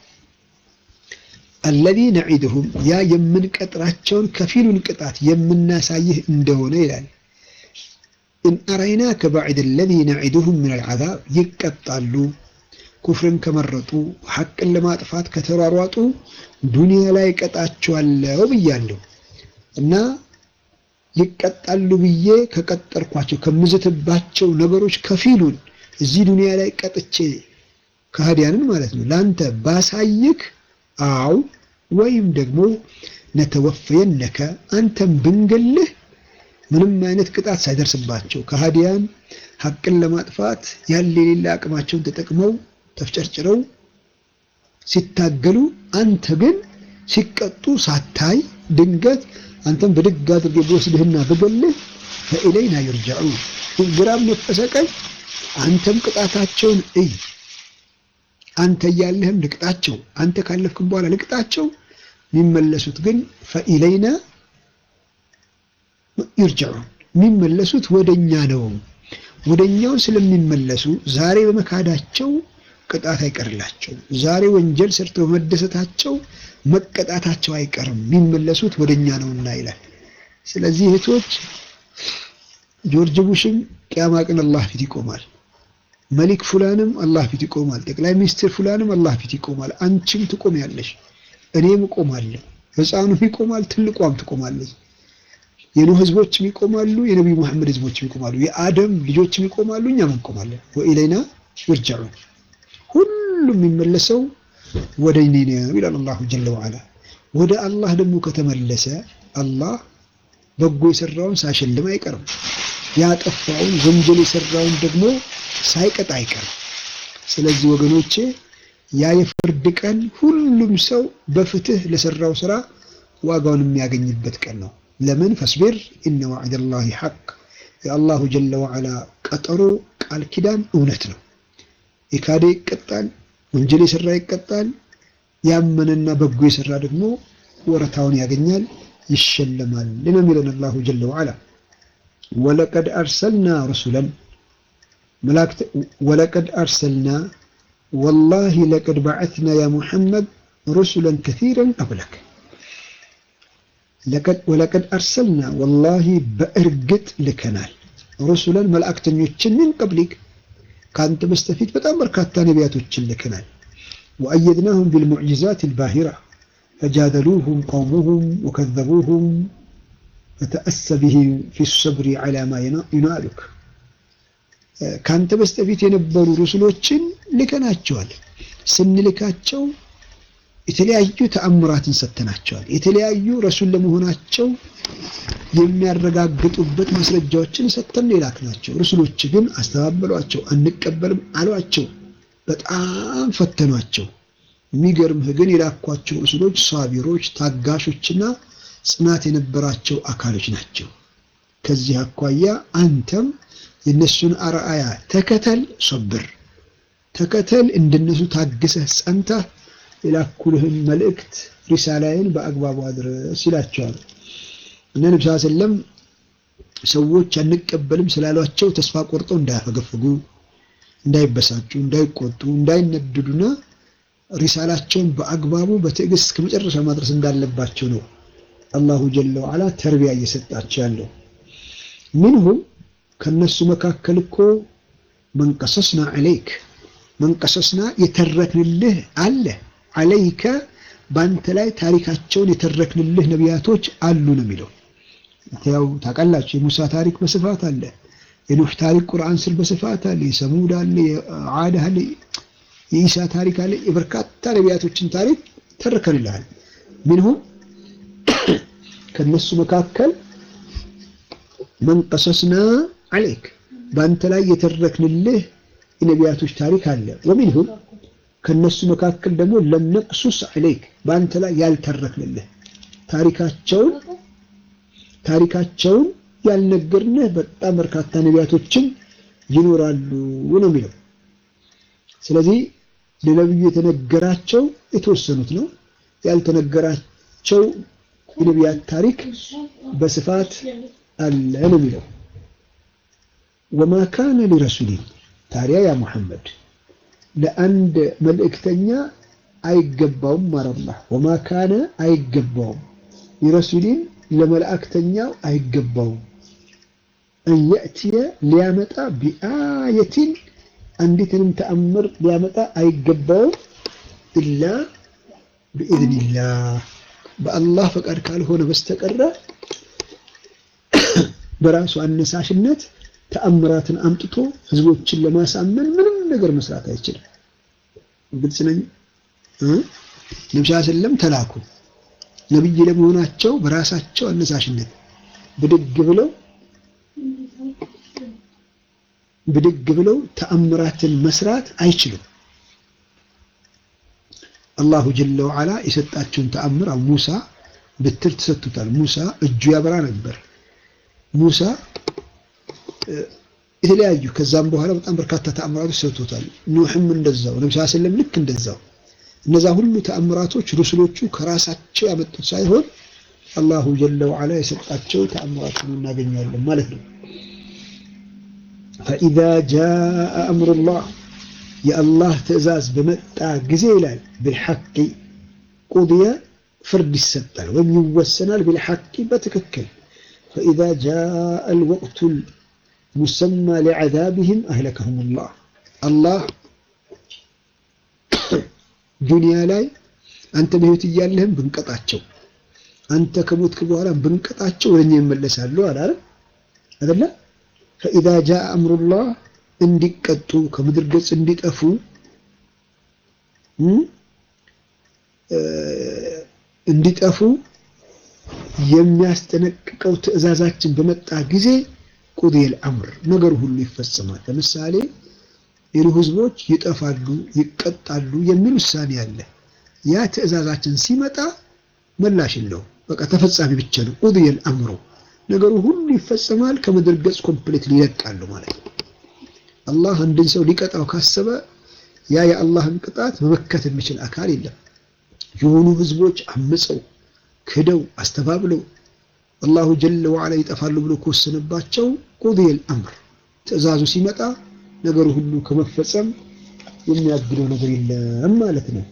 አለዚ ነዒድሁም ያ የምንቀጥራቸውን ከፊሉን ቅጣት የምናሳይህ እንደሆነ ይላል። ኢን አረይናከ ባዕድ አለዚ ነዒድሁም ምን አልዓዛብ ይቀጣሉ። ኩፍርን ከመረጡ ሐቅን ለማጥፋት ከተሯሯጡ ዱንያ ላይ ቀጣቸዋለሁ ብያለሁ እና ይቀጣሉ ብዬ ከቀጠርኳቸው ከምዝትባቸው ነገሮች ከፊሉን እዚህ ዱንያ ላይ ቀጥቼ ከሃዲያንን ማለት ነው ለአንተ ባሳይክ አው ወይም ደግሞ ነተወፈየነከ አንተም ብንገልህ ምንም አይነት ቅጣት ሳይደርስባቸው ከሃዲያን ሐቅን ለማጥፋት ያለ የሌለ አቅማቸውን ተጠቅመው ተፍጨርጭረው ሲታገሉ አንተ ግን ሲቀጡ ሳታይ ድንገት አንተም ብድግ አድርጌ ብወስድህና ብገልህ ፈኢለይና ይርጃዑ ግራም ነፈሰ ቀኝ አንተም ቅጣታቸውን እይ አንተ እያለህም ልቅጣቸው፣ አንተ ካለፍክም በኋላ ልቅጣቸው። የሚመለሱት ግን ፈኢለይና ይርጅዑ የሚመለሱት ወደኛ ነው። ወደኛው ስለሚመለሱ ዛሬ በመካዳቸው ቅጣት አይቀርላቸው። ዛሬ ወንጀል ሰርተው በመደሰታቸው መቀጣታቸው አይቀርም። የሚመለሱት ወደኛ ነውና ይላል። ስለዚህ እህቶች ጆርጅ ቡሽም ቅያማ ቀን አላህ ፊት ይቆማል። መሊክ ፉላንም አላህ ፊት ይቆማል። ጠቅላይ ሚኒስትር ፉላንም አላህ ፊት ይቆማል። አንቺም ትቆሚያለሽ፣ እኔም እቆማለሁ፣ ሕፃኑም ይቆማል፣ ትልቋም ትቆማለች። የኑህ ህዝቦችም ይቆማሉ፣ የነቢዩ መሐመድ ህዝቦችም ይቆማሉ፣ የአደም ልጆችም ይቆማሉ፣ እኛም እንቆማለን። ወኢለይና ይርጃዑ ሁሉም የሚመለሰው ወደ እኔ ነው ይላል አላሁ ጀለ ወዓላ። ወደ አላህ ደግሞ ከተመለሰ አላህ በጎ የሰራውን ሳይሸልም አይቀርም። ያጠፋውን ወንጀል የሰራውን ደግሞ ሳይቀጣ አይቀርም። ስለዚህ ወገኖቼ ያ የፍርድ ቀን ሁሉም ሰው በፍትህ ለሰራው ስራ ዋጋውን የሚያገኝበት ቀን ነው። ለምን ፈስቢር ኢነ ዋዕደላሂ ሐቅ የአላሁ ጀለ ወዓላ ቀጠሮ ቃል ኪዳን እውነት ነው። የካደ ይቀጣል፣ ወንጀል የሰራ ይቀጣል። ያመነና በጎ የሰራ ደግሞ ወረታውን ያገኛል፣ ይሸለማል ነው የሚለን አላሁ ጀለ ወዓላ ወለቀድ አርሰልና ረሱለን ወለቀድ አርሰልና ወላሂ ለቀድ በዐትና ያ ሙሐመድ ሩሱለን ከሲረን ቀብለክ ወለቀድ አርሰልና ወላሂ በእርግጥ ልከናል ሩሱለን መልእክተኞችን ምን ቀብሊክ ከአንተ በስተፊት በጣም በርካታ ነቢያቶችን ልከናል። ወአየድናሁም ቢልሙዕጂዛት አልባሂራ ፈጃደሉሁም ቀውሙሁም ወከዘቡሁም ፈተአሰ ቢሂም ፊ ሰብሪ ዐላ ማ ዩናሉክ ከአንተ በስተፊት የነበሩ ሩሱሎችን ልከናቸዋል። ስንልካቸው የተለያዩ ተአምራትን ሰጥተናቸዋል። የተለያዩ ረሱል ለመሆናቸው የሚያረጋግጡበት ማስረጃዎችን ሰጥተን የላክናቸው። ሩሱሎች ግን አስተባበሏቸው፣ አንቀበልም አሏቸው። በጣም ፈተኗቸው። የሚገርምህ ግን የላኳቸው ሩሱሎች ሳቢሮች፣ ታጋሾችና ጽናት የነበራቸው አካሎች ናቸው። ከዚህ አኳያ አንተም የእነሱን አርአያ ተከተል፣ ሶብር ተከተል፣ እንደነሱ ታግሰህ ጸንተህ የላኩልህን መልእክት ሪሳላይን በአግባቡ አድረስ ይላቸዋል። እና ነቢ ስ ሰለም ሰዎች አንቀበልም ስላሏቸው ተስፋ ቆርጠው እንዳያፈገፍጉ፣ እንዳይበሳጩ፣ እንዳይቆጡ፣ እንዳይነድዱና ሪሳላቸውን በአግባቡ በትዕግስት እስከ መጨረሻ ማድረስ እንዳለባቸው ነው አላሁ ጀለ ወዓላ ተርቢያ እየሰጣቸው ያለው። ምንሁም ከነሱ መካከል እኮ መንቀሰስና ዐለይክ መንቀሰስና የተረክንልህ አለ ዐለይከ በአንተ ላይ ታሪካቸውን የተረክንልህ ነቢያቶች አሉ ነው የሚለው። ያው ታውቃላችሁ የሙሳ ታሪክ በስፋት አለ፣ የኑህ ታሪክ ቁርአን ስር በስፋት አለ። የሰሙድ አለ፣ የዓድ አለ፣ የኢሳ ታሪክ አለ። የበርካታ ነቢያቶችን ታሪክ ተርከንልሃል። ምንሁም ከነሱ መካከል መንቀሰስና አለይክ በአንተ ላይ የተረክንልህ የነቢያቶች ታሪክ አለ። ወሚንሁም ከነሱ መካከል ደግሞ ለምነቅሱስ አለይክ በአንተ ላይ ያልተረክንልህ ታሪካቸውን ታሪካቸውን ያልነገርንህ በጣም በርካታ ነቢያቶችም ይኖራሉ ነው የሚለው። ስለዚህ ለነቢዩ የተነገራቸው የተወሰኑት ነው። ያልተነገራቸው የነቢያት ታሪክ በስፋት አለ ነው የሚለው። ወማ ካነ ሊረሱሊን ታዲያ ያ ሙሐመድ ለአንድ መልእክተኛ አይገባውም ማረላህ ወማ ካነ አይገባውም ሊረሱሊን ለመላእክተኛው አይገባውም እንየእትየ ሊያመጣ ቢአየቲን አንዲትንም ተአምር ሊያመጣ አይገባውም ኢላ ቢኢዝኒላህ በአላህ ፈቃድ ካልሆነ በስተቀረ በራሱ አነሳሽነት ተአምራትን አምጥቶ ህዝቦችን ለማሳመን ምንም ነገር መስራት አይችልም። ግልጽ ነኝ። ነብዩ ሰለም ተላኩ። ነብይ ለመሆናቸው በራሳቸው አነሳሽነት ብድግ ብለው ብድግ ብለው ተአምራትን መስራት አይችሉም። አላሁ ጀለ ወዓላ የሰጣቸውን ተአምር ሙሳ ብትር ተሰጥቶታል። ሙሳ እጁ ያበራ ነበር። ሙሳ የተለያዩ ከዛም በኋላ በጣም በርካታ ተአምራቶች ሰጥቶታል። ኑህም እንደዛው፣ ነብዩ ሰለም ልክ እንደዛው። እነዛ ሁሉ ተአምራቶች ሩስሎቹ ከራሳቸው ያመጡት ሳይሆን አላሁ ጀለ ወዓላ የሰጣቸው ተአምራትን እናገኛለን ማለት ነው። ፈኢዛ ጃአ አምሩላህ የአላህ ትዕዛዝ በመጣ ጊዜ ይላል ብልሐቂ ቁድየ ፍርድ ይሰጣል ወይም ይወሰናል። ብልሐቂ በትክክል ፈኢዛ ጃአ አልወቅቱ ሙሰማ ሊዐዛብህም አህለከሁሙላህ አላህ ዱንያ ላይ አንተ በህይወት እያለህም ብንቀጣቸው አንተ ከሞትክ በኋላ ብንቀጣቸው ወደኛ ይመለሳሉ አላለ አይደለ? ፈኢዛ ጃአ አምሩላህ እንዲቀጡ ከምድር ገጽ እንዲጠፉ እንዲጠፉ የሚያስጠነቅቀው ትዕዛዛችን በመጣ ጊዜ ቁዲየል አምር ነገሩ ሁሉ ይፈጸማል። ለምሳሌ የኑህ ህዝቦች ይጠፋሉ፣ ይቀጣሉ የሚል ውሳኔ አለ። ያ ትዕዛዛችን ሲመጣ መላሽ የለውም። በቃ ተፈጻሚ ብቻ ነው። ቁዲየል አምሩ ነገሩ ሁሉ ይፈጸማል። ከምድር ገጽ ኮምፕሌት ይለቃሉ ማለት ነው። አላህ አንድን ሰው ሊቀጣው ካሰበ ያ የአላህን ቅጣት መመከት የሚችል አካል የለም። የሆኑ ህዝቦች አምፀው ክደው አስተባብለው አላሁ ጀለ ወዓላ ይጠፋሉ ብሎ ከወሰነባቸው ቁዲየል አምር ትዕዛዙ ሲመጣ ነገሩ ሁሉ ከመፈጸም የሚያግደው ነገር የለም ማለት ነው።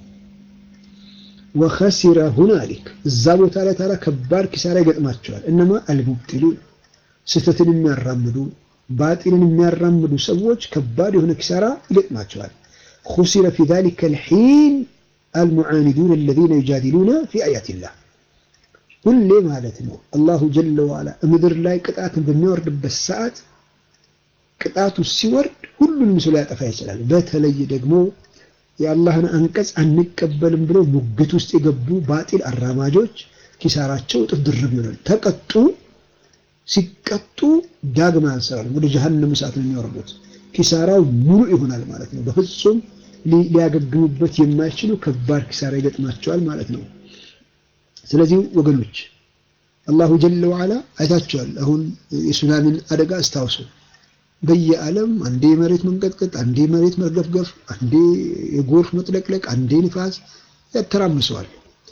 ወኸሲረ ሁናሊክ እዛ ቦታ ላይ ታዲያ ከባድ ኪሳራ ይገጥማቸዋል። እነማ አልሙብጢሉን ስህተትን የሚያራምዱ ባጢልን የሚያራምዱ ሰዎች ከባድ የሆነ ኪሳራ ይገጥማቸዋል። ኹሲረ ፊ ዛሊከ አልሒን አልሙዓኒዱን አለዚነ ዩጃዲሉነ ፊ አያቲላህ ሁሌ ማለት ነው። አላሁ ጀለ ወዓላ ምድር ላይ ቅጣትን በሚያወርድበት ሰዓት ቅጣቱ ሲወርድ ሁሉንም ሰው ሊያጠፋ ይችላል። በተለይ ደግሞ የአላህን አንቀጽ አንቀበልም ብለው ሙግት ውስጥ የገቡ ባጢል አራማጆች ኪሳራቸው እጥፍ ድርብ ይሆናል። ተቀጡ ሲቀጡ ዳግም አንሰራል ወደ ጀሀነም እሳት ነው የሚወርዱት። ኪሳራው ሙሉ ይሆናል ማለት ነው። በፍጹም ሊያገግሙበት የማይችሉ ከባድ ኪሳራ ይገጥማቸዋል ማለት ነው። ስለዚህ ወገኖች አላሁ ጀለ ወዓላ አይታቸዋል። አሁን የሱናሚን አደጋ አስታውሱ። በየዓለም አንዴ የመሬት መንቀጥቀጥ፣ አንዴ የመሬት መርገፍገፍ፣ አንዴ የጎርፍ መጥለቅለቅ፣ አንዴ ንፋስ ያተራምሰዋል።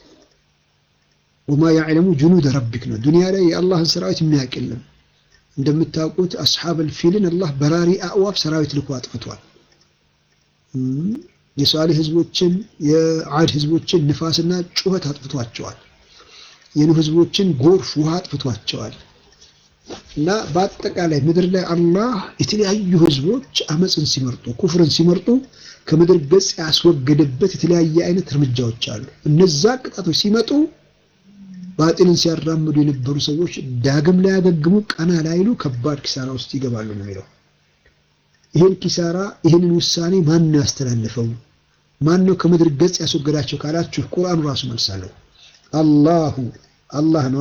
ወማ ያዕለሙ ጁኑደ ረቢክ ነው። ዱንያ ላይ የአላህን ሰራዊት የሚያውቅ የለም። እንደምታውቁት አስሓበል ፊልን አላህ በራሪ አእዋፍ ሰራዊት ልኮ አጥፍቷል። የሷሊህ ህዝቦችን የዓድ ህዝቦችን ንፋስና ጩኸት አጥፍቷቸዋል። የኑህ ህዝቦችን ጎርፍ ውሃ አጥፍቷቸዋል። እና በአጠቃላይ ምድር ላይ አላህ የተለያዩ ህዝቦች አመፅን ሲመርጡ ኩፍርን ሲመርጡ ከምድር ገጽ ያስወገደበት የተለያየ አይነት እርምጃዎች አሉ። እነዛ ቅጣቶች ሲመጡ ባጢልን ሲያራምዱ የነበሩ ሰዎች ዳግም ላያገግሙ ቀና ላይሉ ከባድ ኪሳራ ውስጥ ይገባሉ ነው የሚለው። ይህን ኪሳራ ይህንን ውሳኔ ማን ነው ያስተላልፈው? ማን ነው ከምድር ገጽ ያስወገዳቸው ካላችሁ ቁርአኑ ራሱ መልሳለሁ። አላሁ አላህ ነው።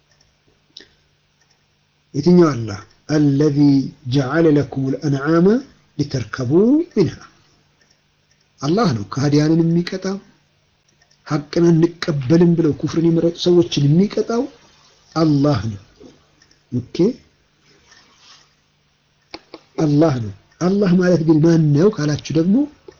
የትኛው አላህ? አለዚ ጀዐለ ለኩም ልአንዓመ ሊተርከቡ ሚንሃ አላህ ነው ከሃዲያንን የሚቀጣው ሐቅን እንቀበልም ብለው ኩፍርን የመረጡ ሰዎችን የሚቀጣው አላህ ነው። ኦኬ አላህ ነው። አላህ ማለት ግን ማን ነው ካላችሁ ደግሞ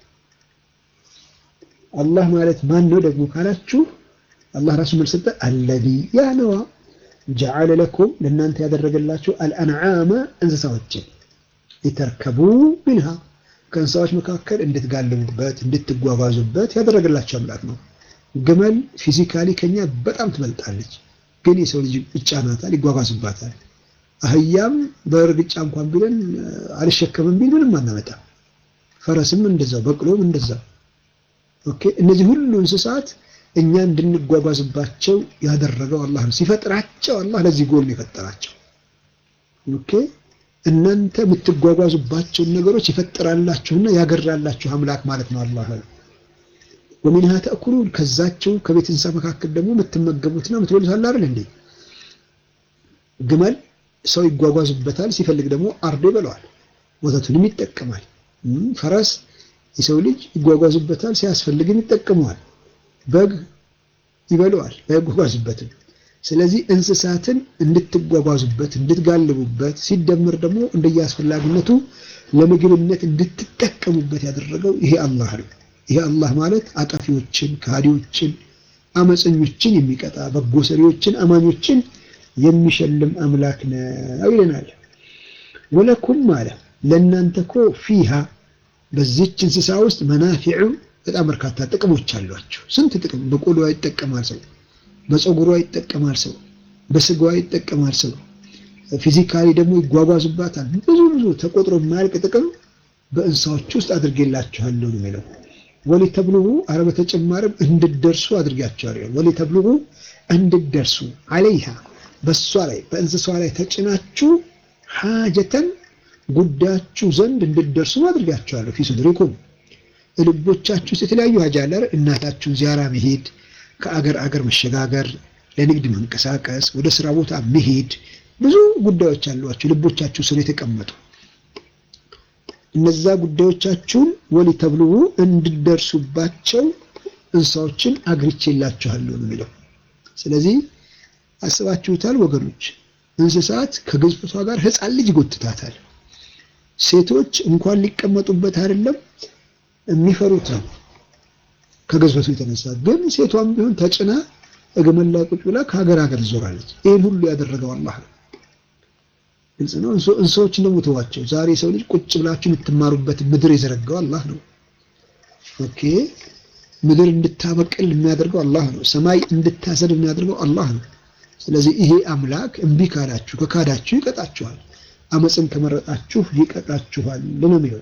አላህ ማለት ማን ነው ደግሞ ካላችሁ አላህ ራሱ መልስ ሰጠ። አለዚ ያ ነዋ ጀዐለ ለኩም ለእናንተ ያደረገላችሁ አልአንዓመ እንስሳዎችን ሊተርከቡ ሚንሃ ከእንስሳዎች መካከል እንድትጋልቡበት እንድትጓጓዙበት ያደረገላቸው አምላክ ነው። ግመል ፊዚካሊ ከኛ በጣም ትበልጣለች፣ ግን የሰው ልጅ ይጫናታል፣ ይጓጓዝባታል። አህያም በእርግጫ እንኳን ቢለን አልሸከምም ቢል ምንም አናመጣም። ፈረስም እንደዛው፣ በቅሎም እንደዛው። ኦኬ እነዚህ ሁሉ እንስሳት እኛ እንድንጓጓዝባቸው ያደረገው አላህ ነው። ሲፈጥራቸው አላህ ለዚህ ጎል ነው የፈጠራቸው። ኦኬ እናንተ የምትጓጓዙባቸውን ነገሮች ይፈጥራላችሁና ያገራላችሁ አምላክ ማለት ነው አላህ። ወሚንሃ ተእኩሉን ከዛቸው ከቤት እንስሳ መካከል ደግሞ የምትመገቡትና የምትበሉት አለ አይደል እንዴ? ግመል ሰው ይጓጓዙበታል፣ ሲፈልግ ደግሞ አርዶ ይበለዋል፣ ወተቱንም ይጠቀማል። ፈረስ የሰው ልጅ ይጓጓዙበታል፣ ሲያስፈልግም ይጠቀመዋል። በግ ይበለዋል፣ አይጓጓዙበትም። ስለዚህ እንስሳትን እንድትጓጓዙበት እንድትጋልቡበት ሲደመር ደግሞ እንደየአስፈላጊነቱ ለምግብነት እንድትጠቀሙበት ያደረገው ይሄ አላህ ነው። ይሄ አላህ ማለት አጠፊዎችን፣ ከሃዲዎችን፣ አመፀኞችን የሚቀጣ በጎ ሰሪዎችን፣ አማኞችን የሚሸልም አምላክ ነው ይለናል። ወለኩም አለ ለእናንተ እኮ ፊሃ በዚች እንስሳ ውስጥ መናፊዑ በጣም በርካታ ጥቅሞች አሏቸው። ስንት ጥቅም! በቆሎዋ ይጠቀማል ሰው በፀጉሯ ይጠቀማል ሰው፣ በስጋዋ ይጠቀማል ሰው። ፊዚካሊ ደግሞ ይጓጓዙባታል። ብዙ ብዙ ተቆጥሮ የማያልቅ ጥቅም በእንስሳዎች ውስጥ አድርጌላችኋለሁ ነው የሚለው። ወሊተብልጉ አረ በተጨማሪም እንድደርሱ አድርጋችኋለሁ። ወሊተብልጉ እንድደርሱ አለይሃ በሷ ላይ በእንስሷ ላይ ተጭናችሁ ሓጀተን ጉዳያችሁ ዘንድ እንድደርሱ አድርጋችኋለሁ። ፊ ሱድሪኩም ልቦቻችሁ ውስጥ የተለያዩ ሀጃ አለ። እናታችሁን ዚያራ መሄድ ከአገር አገር መሸጋገር፣ ለንግድ መንቀሳቀስ፣ ወደ ስራ ቦታ መሄድ፣ ብዙ ጉዳዮች አሏችሁ ልቦቻችሁ ስር የተቀመጡ እነዛ ጉዳዮቻችሁን ወሊተብልጉ እንድደርሱባቸው እንስሳዎችን አግርቼላችኋለሁ ነው የሚለው። ስለዚህ አስባችሁታል ወገኖች፣ እንስሳት ከግዝፈቷ ጋር ሕፃን ልጅ ይጎትታታል። ሴቶች እንኳን ሊቀመጡበት አይደለም የሚፈሩት ነው ከግዝፈቱ የተነሳ ግን ሴቷም ቢሆን ተጭና እግመል ላይ ቁጭ ብላ ከሀገር ሀገር ትዞራለች። ይህን ሁሉ ያደረገው አላህ ነው። ግልጽ ነው። እንስሳዎችን ደግሞ ተዋቸው። ዛሬ ሰው ልጅ ቁጭ ብላችሁ የምትማሩበት ምድር የዘረጋው አላህ ነው። ኦኬ ምድር እንድታበቅል የሚያደርገው አላህ ነው። ሰማይ እንድታሰድ የሚያደርገው አላህ ነው። ስለዚህ ይሄ አምላክ እምቢ ካላችሁ ከካዳችሁ ይቀጣችኋል። አመፅን ከመረጣችሁ ይቀጣችኋል ነው የሚለው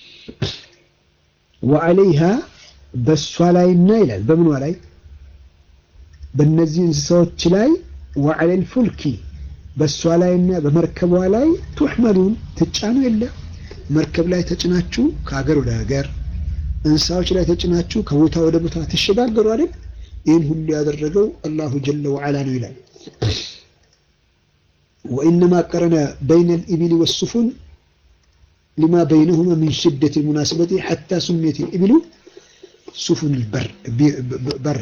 ወዐለይሃ በእሷ ላይና ይላል በምኗ ላይ በእነዚህ እንስሳዎች ላይ ወዐለል ፉልኪ በእሷ ላይና በመርከቧ ላይ ቱሕመሉን ትጫኑ የለ መርከብ ላይ ተጭናችሁ ከሀገር ወደ ሀገር እንስሳዎች ላይ ተጭናችሁ ከቦታ ወደ ቦታ ትሸጋገሩ አይደል ይህን ሁሉ ያደረገው አላሁ ጀለ ወዐላ ነው ይላል ወኢነማ ቀረነ በይነ ልኢቢል ወሱፉን ሊማ በይነሁማ ሚን ሽደት ልሙናስበቲ ሐታ ሱሜት ልኢቢሉ ሱፉን በር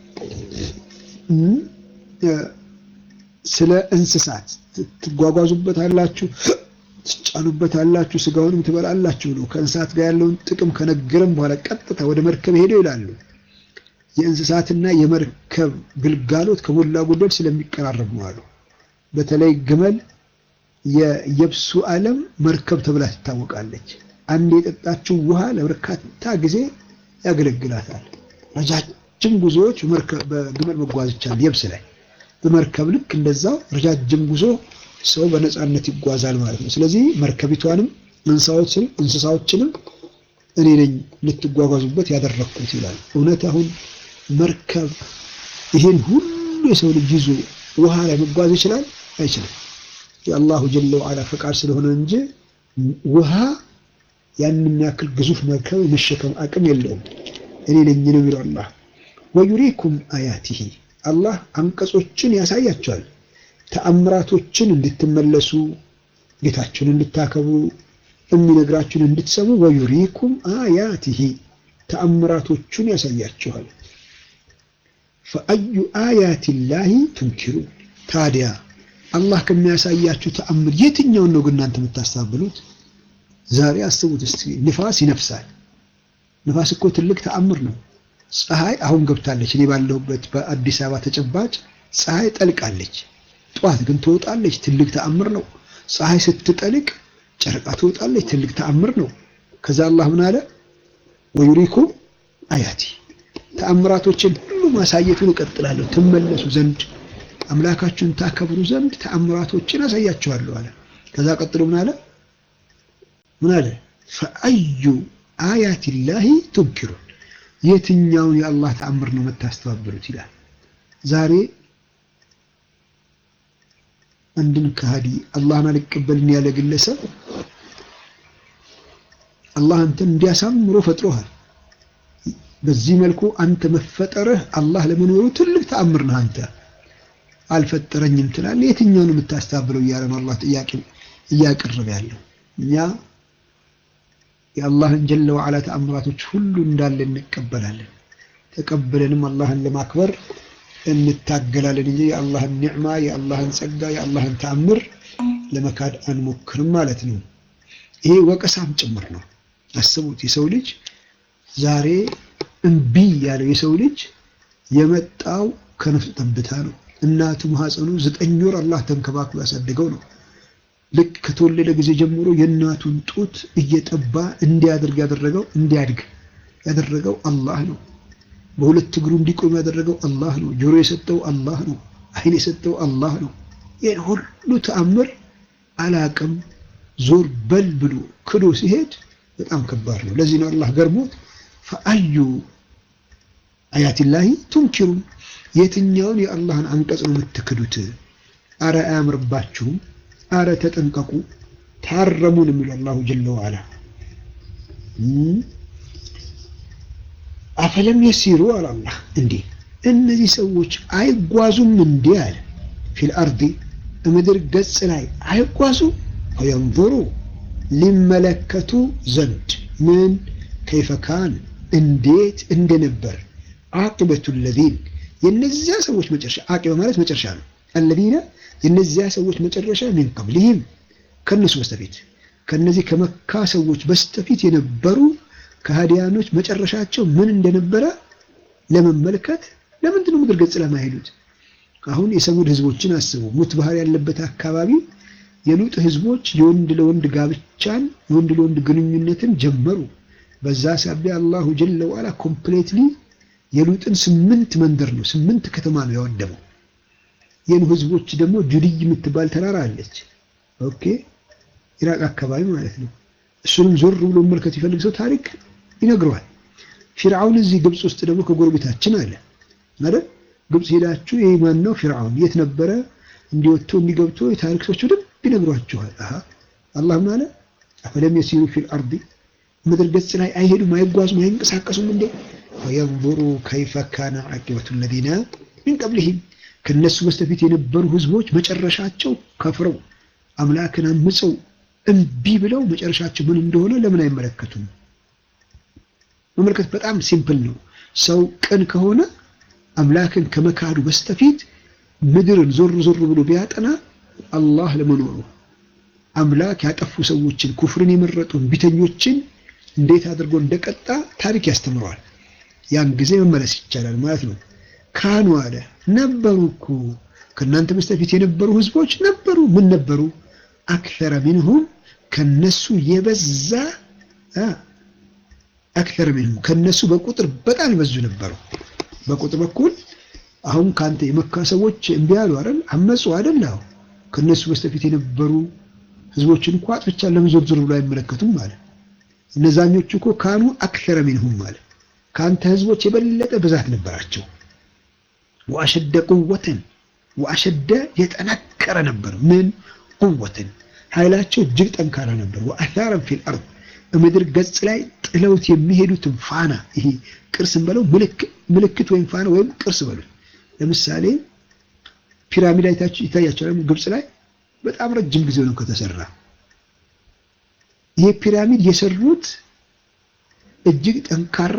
ስለ እንስሳት ትጓጓዙበት አላችሁ፣ ትጫኑበት አላችሁ፣ ስጋውንም ትበላላችሁ ነው። ከእንስሳት ጋር ያለውን ጥቅም ከነገረም በኋላ ቀጥታ ወደ መርከብ ሄደው ይላሉ። የእንስሳትና የመርከብ ግልጋሎት ከሞላ ጎደል ስለሚቀራረብ ነው አሉ። በተለይ ግመል የየብሱ ዓለም መርከብ ተብላ ትታወቃለች። አንድ የጠጣችው ውሃ ለበርካታ ጊዜ ያገለግላታል። ረጃጅም ጉዞዎች በግመል መጓዝ ይቻላል። የብስ ላይ በመርከብ ልክ እንደዛው ረጃጅም ጉዞ ሰው በነፃነት ይጓዛል ማለት ነው። ስለዚህ መርከቢቷንም እንስሳዎችንም እኔ ነኝ ልትጓጓዙበት ያደረግኩት ይላል። እውነት አሁን መርከብ ይሄን ሁሉ የሰው ልጅ ይዞ ውሃ ላይ መጓዝ ይችላል? አይችልም። የአላሁ ጀለ ወዐላ ፈቃድ ስለሆነ እንጂ ውሃ ያንን ያክል ግዙፍ መርከብ የመሸከም አቅም የለውም። እኔ ነኝ ነው የሚለው አላህ። ወዩሪኩም አያቲሂ አላህ አንቀጾችን ያሳያቸዋል። ተአምራቶችን እንድትመለሱ ጌታችሁን እንድታከብሩ የሚነግራችሁን እንድትሰሙ ወዩሪኩም አያቲሂ ተአምራቶቹን ያሳያችኋል። ፈአዩ አያት ላሂ ቱንኪሩ ታዲያ አላህ ከሚያሳያችሁ ተአምር የትኛውን ነው ግን እናንተ የምታስታብሉት? ዛሬ አስቡት እስቲ ንፋስ ይነፍሳል። ንፋስ እኮ ትልቅ ተአምር ነው። ፀሐይ አሁን ገብታለች። እኔ ባለሁበት በአዲስ አበባ ተጨባጭ ፀሐይ ጠልቃለች። ጠዋት ግን ትወጣለች። ትልቅ ተአምር ነው። ፀሐይ ስትጠልቅ ጨረቃ ትወጣለች። ትልቅ ተአምር ነው። ከዛ አላህ ምን አለ? ወዩሪኩም አያቲ ተአምራቶችን ሁሉ ማሳየቱን እቀጥላለሁ ትመለሱ ዘንድ አምላካችሁን ታከብሩ ዘንድ ተአምራቶችን አሳያችኋለሁ አለ። ከዛ ቀጥሎ ምን አለ? ምን አለ? ፈአዩ አያት ላሂ ቱንኪሩን የትኛውን የአላህ ተአምር ነው የምታስተባብሉት ይላል። ዛሬ አንድን ከሃዲ አላህን አልቀበልን ያለ ግለሰብ አላህ አንተን እንዲያሳምሮ ፈጥሮሃል። በዚህ መልኩ አንተ መፈጠርህ አላህ ለመኖሩ ትልቅ ተአምር ነህ። አንተ አልፈጠረኝም ትላለህ። የትኛውን የምታስተባብለው እያለ ነው አላህ ጥያቄ እያቀረበ ያለው። እኛ የአላህን ጀለ ወዓላ ተአምራቶች ሁሉ እንዳለ እንቀበላለን። ተቀብለንም አላህን ለማክበር እንታገላለን እንጂ የአላህን ኒዕማ፣ የአላህን ጸጋ፣ የአላህን ተአምር ለመካድ አንሞክርም ማለት ነው። ይሄ ወቀሳም ጭምር ነው። አስቡት፣ የሰው ልጅ ዛሬ እምቢ ያለው የሰው ልጅ የመጣው ከነፍስ ጠብታ ነው። እናቱ ማህፀኑ ዘጠኝ ወር አላህ ተንከባክሎ ያሳደገው ነው። ልክ ከተወለደ ጊዜ ጀምሮ የእናቱን ጡት እየጠባ እንዲያደርግ ያደረገው እንዲያድግ ያደረገው አላህ ነው። በሁለት እግሩ እንዲቆም ያደረገው አላህ ነው። ጆሮ የሰጠው አላህ ነው። ዓይን የሰጠው አላህ ነው። ይህን ሁሉ ተአምር አላቅም ዞር በል ብሎ ክዶ ሲሄድ በጣም ከባድ ነው። ለዚህ ነው አላህ ገርሞት ፈአዩ አያቲላሂ ቱንኪሩን የትኛውን የአላህን አንቀጽ ነው የምትክዱት? አረ አያምርባችሁም፣ አረ ተጠንቀቁ፣ ታረሙን የሚለው አላሁ ጀለ ወዓላ አፈለም የሲሩ አለ አላህ እንዴ እነዚህ ሰዎች አይጓዙም እንዴ አለ ፊል አርዲ ምድር ገጽ ላይ አይጓዙም ፈየንظሩ ሊመለከቱ ዘንድ ምን ከይፈ ካን እንዴት እንደነበር አቂበቱ ለዚን የነዚያ ሰዎች መጨረሻ አቂበ ማለት መጨረሻ ነው አለዚነ የነዚያ ሰዎች መጨረሻ ሚን ቀብሊህም ከነሱ በስተፊት ከነዚህ ከመካ ሰዎች በስተፊት የነበሩ ከሃዲያኖች መጨረሻቸው ምን እንደነበረ ለመመልከት ለምንድን ነው ምድር ገጽ ለማይሄዱት? አሁን የሰሙድ ህዝቦችን አስቡ። ሙት ባህር ያለበት አካባቢ የሉጥ ህዝቦች የወንድ ለወንድ ጋብቻን የወንድ ለወንድ ግንኙነትን ጀመሩ። በዛ ሳቢያ አላሁ ጀለ ወዓላ ኮምፕሌትሊ የሉጥን ስምንት መንደር ነው ስምንት ከተማ ነው ያወደመው። የኑ ህዝቦች ደግሞ ጁድይ የምትባል ተራራ አለች። ኦኬ ኢራቅ አካባቢ ማለት ነው። እሱንም ዞር ብሎ መመልከት ይፈልግ ሰው ታሪክ ይነግረዋል። ፊርዓውን እዚህ ግብፅ ውስጥ ደግሞ ከጎረቤታችን አለ አይደል? ግብፅ ሄዳችሁ ይህ ማን ነው ፊርዓውን የት ነበረ እንዲወጥቶ እንዲገብቶ የታሪክ ሰዎች በደንብ ይነግሯችኋል። አሃ አላህ ምን አለ? አፈለም የሲሩ ፊል አርዲ ምድር ገጽ ላይ አይሄዱም፣ አይጓዙም፣ አይንቀሳቀሱም እንዴ ፈየንظሩ ከይፈ ካነ ዓቂበቱ ለዚነ ሚን ቀብሊሂም ከነሱ በስተፊት የነበሩ ህዝቦች መጨረሻቸው ከፍረው አምላክን አምፀው እምቢ ብለው መጨረሻቸው ምን እንደሆነ ለምን አይመለከቱም? መመልከት በጣም ሲምፕል ነው። ሰው ቅን ከሆነ አምላክን ከመካዱ በስተፊት ምድርን ዞር ዞር ብሎ ቢያጠና አላህ ለመኖሩ አምላክ ያጠፉ ሰዎችን ኩፍርን የመረጡ ቢተኞችን እንዴት አድርጎ እንደቀጣ ታሪክ ያስተምረዋል። ያን ጊዜ መመለስ ይቻላል ማለት ነው። ካኑ አለ ነበሩ እኮ ከእናንተ በስተፊት የነበሩ ህዝቦች ነበሩ። ምን ነበሩ? አክተረ ሚንሁም ከነሱ የበዛ አክተረ ሚንሁም ከነሱ በቁጥር በጣም የበዙ ነበሩ። በቁጥር በኩል አሁን ከአንተ የመካ ሰዎች እምቢ አሉ አይደል? አመፁ አይደል? አዎ ከነሱ በስተፊት የነበሩ ህዝቦችን እንኳ አጥፍቻ ለምን ዞር ዞር ብሎ አይመለከቱም ማለት እነዛኞቹ እኮ ካኑ አክተረ ሚንሁም ማለት ከአንተ ህዝቦች የበለጠ ብዛት ነበራቸው። ወአሸደ ቁወተን ወአሸደ የጠነከረ ነበር ምን ቁወትን ኃይላቸው እጅግ ጠንካራ ነበር። ወአታረን ፊል አርድ ምድር ገጽ ላይ ጥለውት የሚሄዱትን ፋና ይሄ ቅርስን በለው ምልክት ወይም ፋና ወይም ቅርስ በሉት። ለምሳሌ ፒራሚድ አይታችሁ ይታያችኋል። ግብጽ ላይ በጣም ረጅም ጊዜ ነው ከተሰራ። ይሄ ፒራሚድ የሰሩት እጅግ ጠንካራ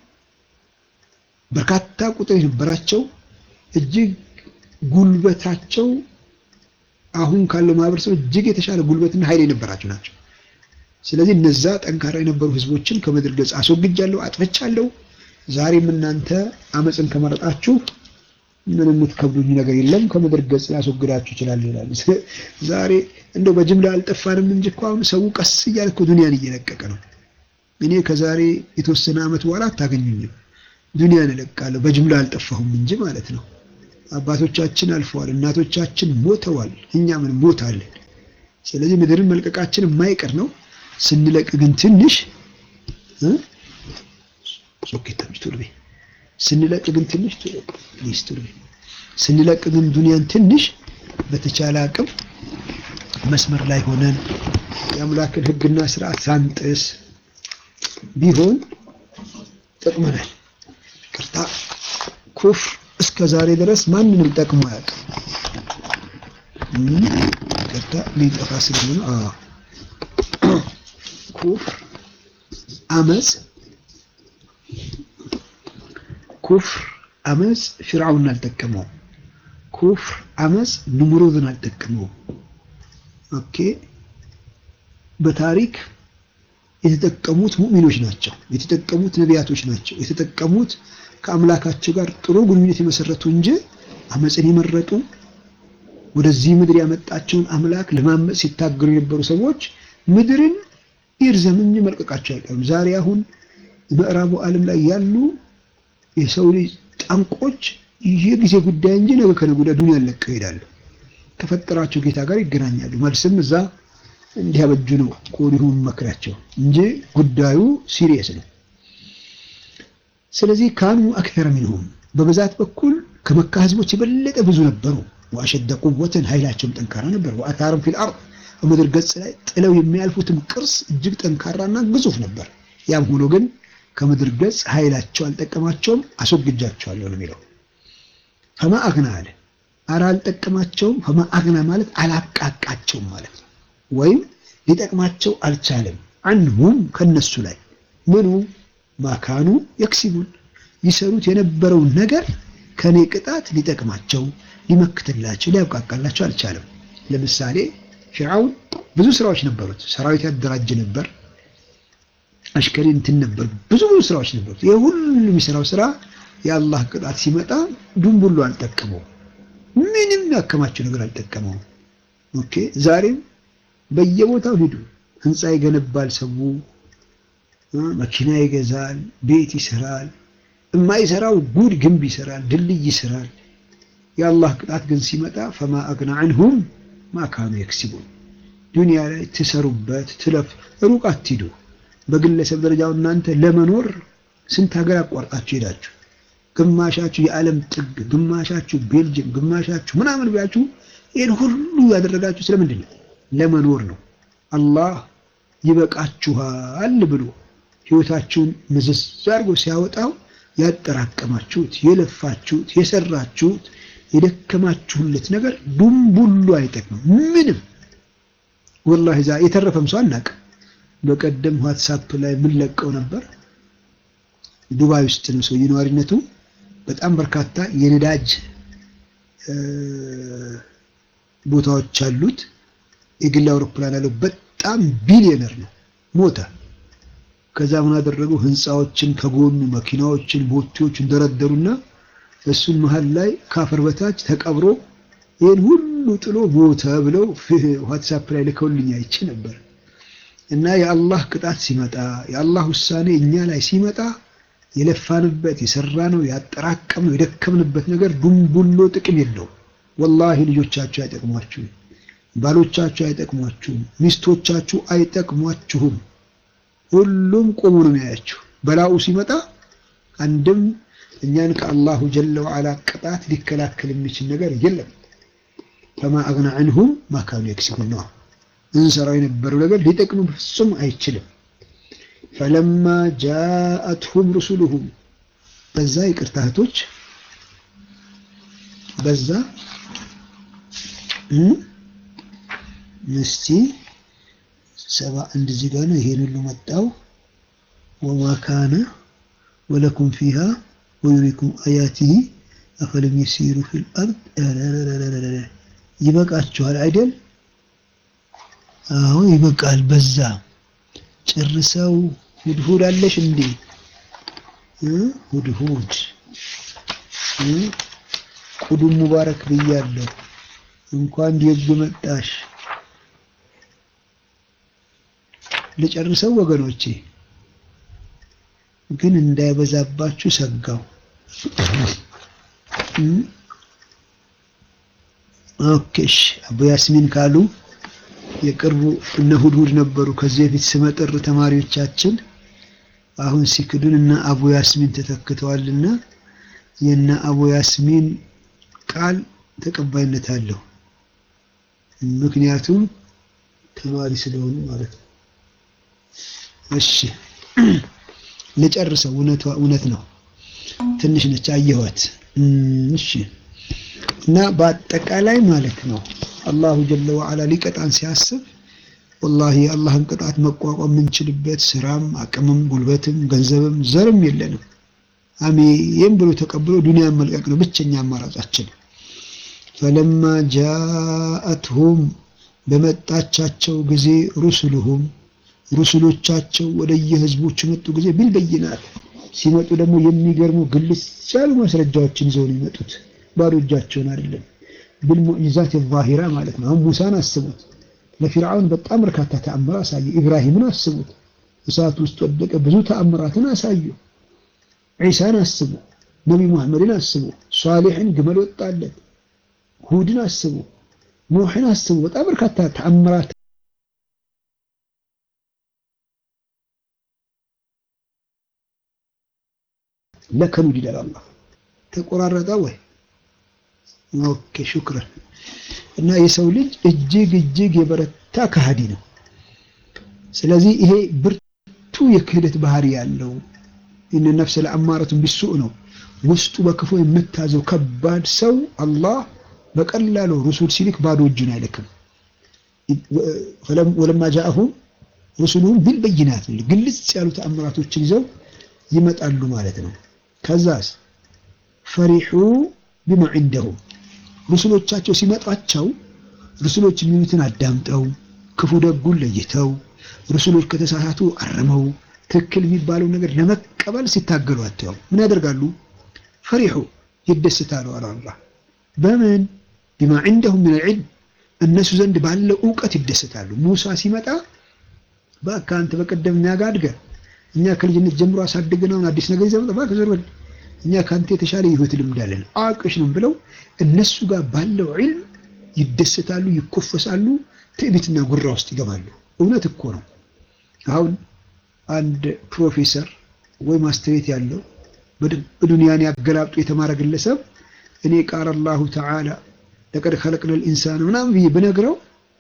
በርካታ ቁጥር የነበራቸው እጅግ ጉልበታቸው አሁን ካለው ማህበረሰብ እጅግ የተሻለ ጉልበትና ኃይል የነበራቸው ናቸው። ስለዚህ እነዛ ጠንካራ የነበሩ ህዝቦችን ከምድር ገጽ አስወግጃለሁ፣ አጥፍቻለሁ። ዛሬም እናንተ አመፅን ከመረጣችሁ ምንም የምትከብዱኝ ነገር የለም፣ ከምድር ገጽ ላስወግዳችሁ ይችላል ይላል። ዛሬ እንደው በጅምላ አልጠፋንም እንጂ እኮ አሁን ሰው ቀስ እያለ እኮ ዱንያን እየለቀቀ ነው። እኔ ከዛሬ የተወሰነ ዓመት በኋላ አታገኙኝም፣ ዱንያን እለቃለሁ። በጅምላ አልጠፋሁም እንጂ ማለት ነው። አባቶቻችን አልፈዋል፣ እናቶቻችን ሞተዋል፣ እኛ ምን ሞታለን። ስለዚህ ምድርን መልቀቃችን የማይቀር ነው። ስንለቅ ግን ትንሽ ስንለቅ ግን ትንሽ ስንለቅ ግን ዱንያን ትንሽ በተቻለ አቅም መስመር ላይ ሆነን የአምላክን ሕግና ስርዓት ሳንጥስ ቢሆን ጠቅመናል። ቅርታ ኩፍር እስከ ዛሬ ድረስ ማንንም ጠቅሞ አያውቅም። ቅርታ ሊጠፋ ስለሆነ ኩፍር አመፅ ኩፍር አመፅ ፊርዓውን አልጠቀመው። ኩፍር አመፅ ንምሩዝን አልጠቀመው። ኦኬ በታሪክ የተጠቀሙት ሙእሚኖች ናቸው። የተጠቀሙት ነቢያቶች ናቸው። የተጠቀሙት ከአምላካቸው ጋር ጥሩ ግንኙነት የመሰረቱ እንጂ አመፅን የመረጡ ወደዚህ ምድር ያመጣቸውን አምላክ ለማመፅ ሲታገሉ የነበሩ ሰዎች ምድርን ይርዘም እንጂ መልቀቃቸው አይቀርም። ዛሬ አሁን ምዕራቡ ዓለም ላይ ያሉ የሰው ልጅ ጠንቆች የጊዜ ጉዳይ እንጂ ነገ ከነገ ወዲያ ዱንያን ለቀው ይሄዳሉ። ከፈጠራቸው ጌታ ጋር ይገናኛሉ። መልስም እዛ እንዲያበጁ ነው ከወዲሁ መክራቸው እንጂ ጉዳዩ ሲሪየስ ነው። ስለዚህ ካኑ አክተረ ሚንሁም በብዛት በኩል ከመካ ህዝቦች የበለጠ ብዙ ነበሩ። ወአሸደ ቁወትን ኃይላቸውም ጠንካራ ነበር። ወአታረም ፊል አርድ በምድር ገጽ ላይ ጥለው የሚያልፉትም ቅርስ እጅግ ጠንካራና ግዙፍ ነበር። ያም ሆኖ ግን ከምድር ገጽ ኃይላቸው አልጠቀማቸውም፣ አስወግጃቸዋለሁ ነው የሚለው። ፈማ አግና አለ አረ አልጠቀማቸውም። ፈማ አግና ማለት አላቃቃቸውም ማለት ነው። ወይም ሊጠቅማቸው አልቻለም። አንሁም ከነሱ ላይ ምኑ ማካኑ የክሲቡን ይሰሩት የነበረውን ነገር ከኔ ቅጣት ሊጠቅማቸው ሊመክትላቸው ሊያብቃቃላቸው አልቻለም። ለምሳሌ ፊርዓውን ብዙ ስራዎች ነበሩት። ሰራዊት ያደራጅ ነበር፣ አሽከሪ እንትን ነበር፣ ብዙ ብዙ ስራዎች ነበሩት። ይህ ሁሉ የሚሰራው ስራ የአላህ ቅጣት ሲመጣ ዱንቡሉ አልጠቀመው፣ ምንም ያከማቸው ነገር አልጠቀመው። ኦኬ ዛሬም በየቦታው ሂዱ፣ ህንፃ ይገነባል፣ ሰው መኪና ይገዛል፣ ቤት ይሰራል። የማይሰራው ጉድ ግንብ ይሰራል፣ ድልድይ ይሰራል። የአላህ ቅጣት ግን ሲመጣ ፈማ አግና አንሁም ማካኑ የክሲቡን ዱንያ ላይ ትሰሩበት ትለፍ ሩቅ አትሂዱ። በግለሰብ ደረጃው እናንተ ለመኖር ስንት ሀገር አቋርጣችሁ ሄዳችሁ፣ ግማሻችሁ የዓለም ጥግ፣ ግማሻችሁ ቤልጅየም፣ ግማሻችሁ ምናምን ብላችሁ ይህን ሁሉ ያደረጋችሁ ስለምንድን ነው? ለመኖር ነው። አላህ ይበቃችኋል ብሎ ህይወታችሁን ምዝዝ አድርጎ ሲያወጣው ያጠራቀማችሁት፣ የለፋችሁት፣ የሰራችሁት የደከማችሁለት ነገር ዱንቡሉ አይጠቅምም ምንም። ወላሂ ዛ የተረፈም ሰው አናውቅም። በቀደም ዋትሳፕ ላይ የምንለቀው ነበር። ዱባይ ውስጥ ነው ሰው ነዋሪነቱ። በጣም በርካታ የነዳጅ ቦታዎች አሉት። የግል አውሮፕላን ያለው በጣም ቢሊዮነር ነው። ሞተ። ከዛ ምን አደረገው? ህንፃዎችን ከጎኑ መኪናዎችን፣ ቦቴዎችን ደረደሩና እሱን መሀል ላይ ካፈር በታች ተቀብሮ ይህን ሁሉ ጥሎ ሞተ ብለው ዋትሳፕ ላይ ልከውልኝ አይቼ ነበር። እና የአላህ ቅጣት ሲመጣ የአላህ ውሳኔ እኛ ላይ ሲመጣ የለፋንበት የሰራነው ያጠራቀምነው የደከምንበት ነገር ዱንቡሎ ጥቅም የለውም። ወላሂ ልጆቻችሁ አይጠቅሟችሁም፣ ባሎቻችሁ አይጠቅሟችሁም፣ ሚስቶቻችሁ አይጠቅሟችሁም። ሁሉም ቆሞ ነው የሚያያችሁ። በላኡ ሲመጣ አንድም እኛን ከአላሁ ጀለ ወዓላ ቅጣት ሊከላከል የሚችል ነገር የለም። ፈማ አግና አንሁም ማካኑ የክሲቡን ነው እንሰራው የነበረው ነገር ሊጠቅም ፍጹም አይችልም። ፈለማ ጃአትሁም ሩሱሉሁም በዛ ይቅርታ እህቶች በዛ እስቲ ሰባ አንድ እዚህ ጋር ነው። ይሄን ሁሉ መጣው ወማ ካነ ወለኩም ፊሃ ወዩሪኩም አያቲሂ አፈለም የሲሩ ፊል አርድ ይበቃችኋል አይደል? አዎ ይበቃል። በዛ ጨርሰው ሁድሁድ አለሽ እንዴ? ሁድሁድ ቁዱም ሙባረክ ብያለሁ። እንኳን ደግ መጣሽ። ልጨርሰው ወገኖቼ፣ ግን እንዳይበዛባችሁ ሰጋው። ኦኬሽ አቡ ያስሚን ካሉ የቅርቡ እነ ሁድሁድ ነበሩ ከዚህ በፊት ስመጥር ተማሪዎቻችን አሁን ሲክዱን እና አቡ ያስሚን ተተክተዋልና የነ አቡ ያስሚን ቃል ተቀባይነት አለው። ምክንያቱም ተማሪ ስለሆኑ ማለት ነው። እሺ ልጨርሰው። እውነት ነው፣ ትንሽ ነች አየኋት። እሺ እና በአጠቃላይ ማለት ነው አላሁ ጀለ ወዓላ ሊቀጣን ሲያስብ ወላሂ የአላህን ቅጣት መቋቋም የምንችልበት ስራም አቅምም ጉልበትም ገንዘብም ዘርም የለንም። አሜን ብሎ ተቀብሎ ዱንያን መልቀቅ ነው ብቸኛ አማራጫችን። ፈለማ ጃአትሁም በመጣቻቸው ጊዜ ሩሱሉሁም ሩሱሎቻቸው ወደየህዝቦቹ መጡ ጊዜ ቢልበይናት ሲመጡ ደግሞ የሚገርሙ ግልጽ ያሉ ማስረጃዎችን ይዘው ነው የመጡት። ባዶ እጃቸውን አይደለም። ብልሙዕጂዛት የዛሂራ ማለት ነው። አሁን ሙሳን አስቡት። ለፊርዓውን በጣም በርካታ ተአምር አሳዩ። ኢብራሂምን አስቡት። እሳት ውስጥ ወደቀ፣ ብዙ ተአምራትን አሳዩ። ዒሳን አስቡ። ነቢ ሙሐመድን አስቡ። ሷሊሕን ግመል ወጣለት። ሁድን አስቡ። ኑሕን አስቡ። በጣም በርካታ ተአምራት ለከኑድ ይላል አላህ። ተቆራረጠ ወይ? ኦኬ ሹክረን። እና የሰው ልጅ እጅግ እጅግ የበረታ ከሃዲ ነው። ስለዚህ ይሄ ብርቱ የክህደት ባህሪ ያለው ኢነ ነፍሰ ለአማረቱን ቢሱእ ነው። ውስጡ በክፉ የምታዘው ከባድ ሰው አላህ በቀላሉ ሩሱል ሲልክ ባዶ እጁን አይልክም። ወለማ ጃአሁም ሩሱሉሁም ቢልበይናት ግልጽ ያሉ ተአምራቶችን ይዘው ይመጣሉ ማለት ነው። ከዛስ ፈሪሑ ቢማ ዒንደሁም ሩሱሎቻቸው ሲመጧቸው ሩሱሎች የሚሉትን አዳምጠው ክፉ ደጉን ለይተው ሩሱሎች ከተሳሳቱ አርመው ትክክል የሚባለው ነገር ለመቀበል ሲታገሉ አተው ምን ያደርጋሉ? ፈሪሑ ይደስታሉ አለ አላህ። በምን ቢማ ዒንደሁም ምን ልዕልም እነሱ ዘንድ ባለው እውቀት ይደሰታሉ። ሙሳ ሲመጣ በቃ አንተ በቀደም እኛ ጋር አድገህ እኛ ከልጅነት ጀምሮ አሳድገናውን አዲስ ነገር ይዘህ መጣ ከዘር በል እኛ ከአንተ የተሻለ የህይወት ልምድ አለን አዋቂዎች ነው ብለው እነሱ ጋር ባለው ዒልም ይደሰታሉ፣ ይኮፈሳሉ፣ ትዕቢትና ጉራ ውስጥ ይገባሉ። እውነት እኮ ነው። አሁን አንድ ፕሮፌሰር ወይ ማስተሬት ያለው በዱንያን ያገላብጡ የተማረ ግለሰብ እኔ ቃል አላሁ ተዓላ ለቀድ ኸለቅነል ኢንሳን ምናምን ብዬ ብነግረው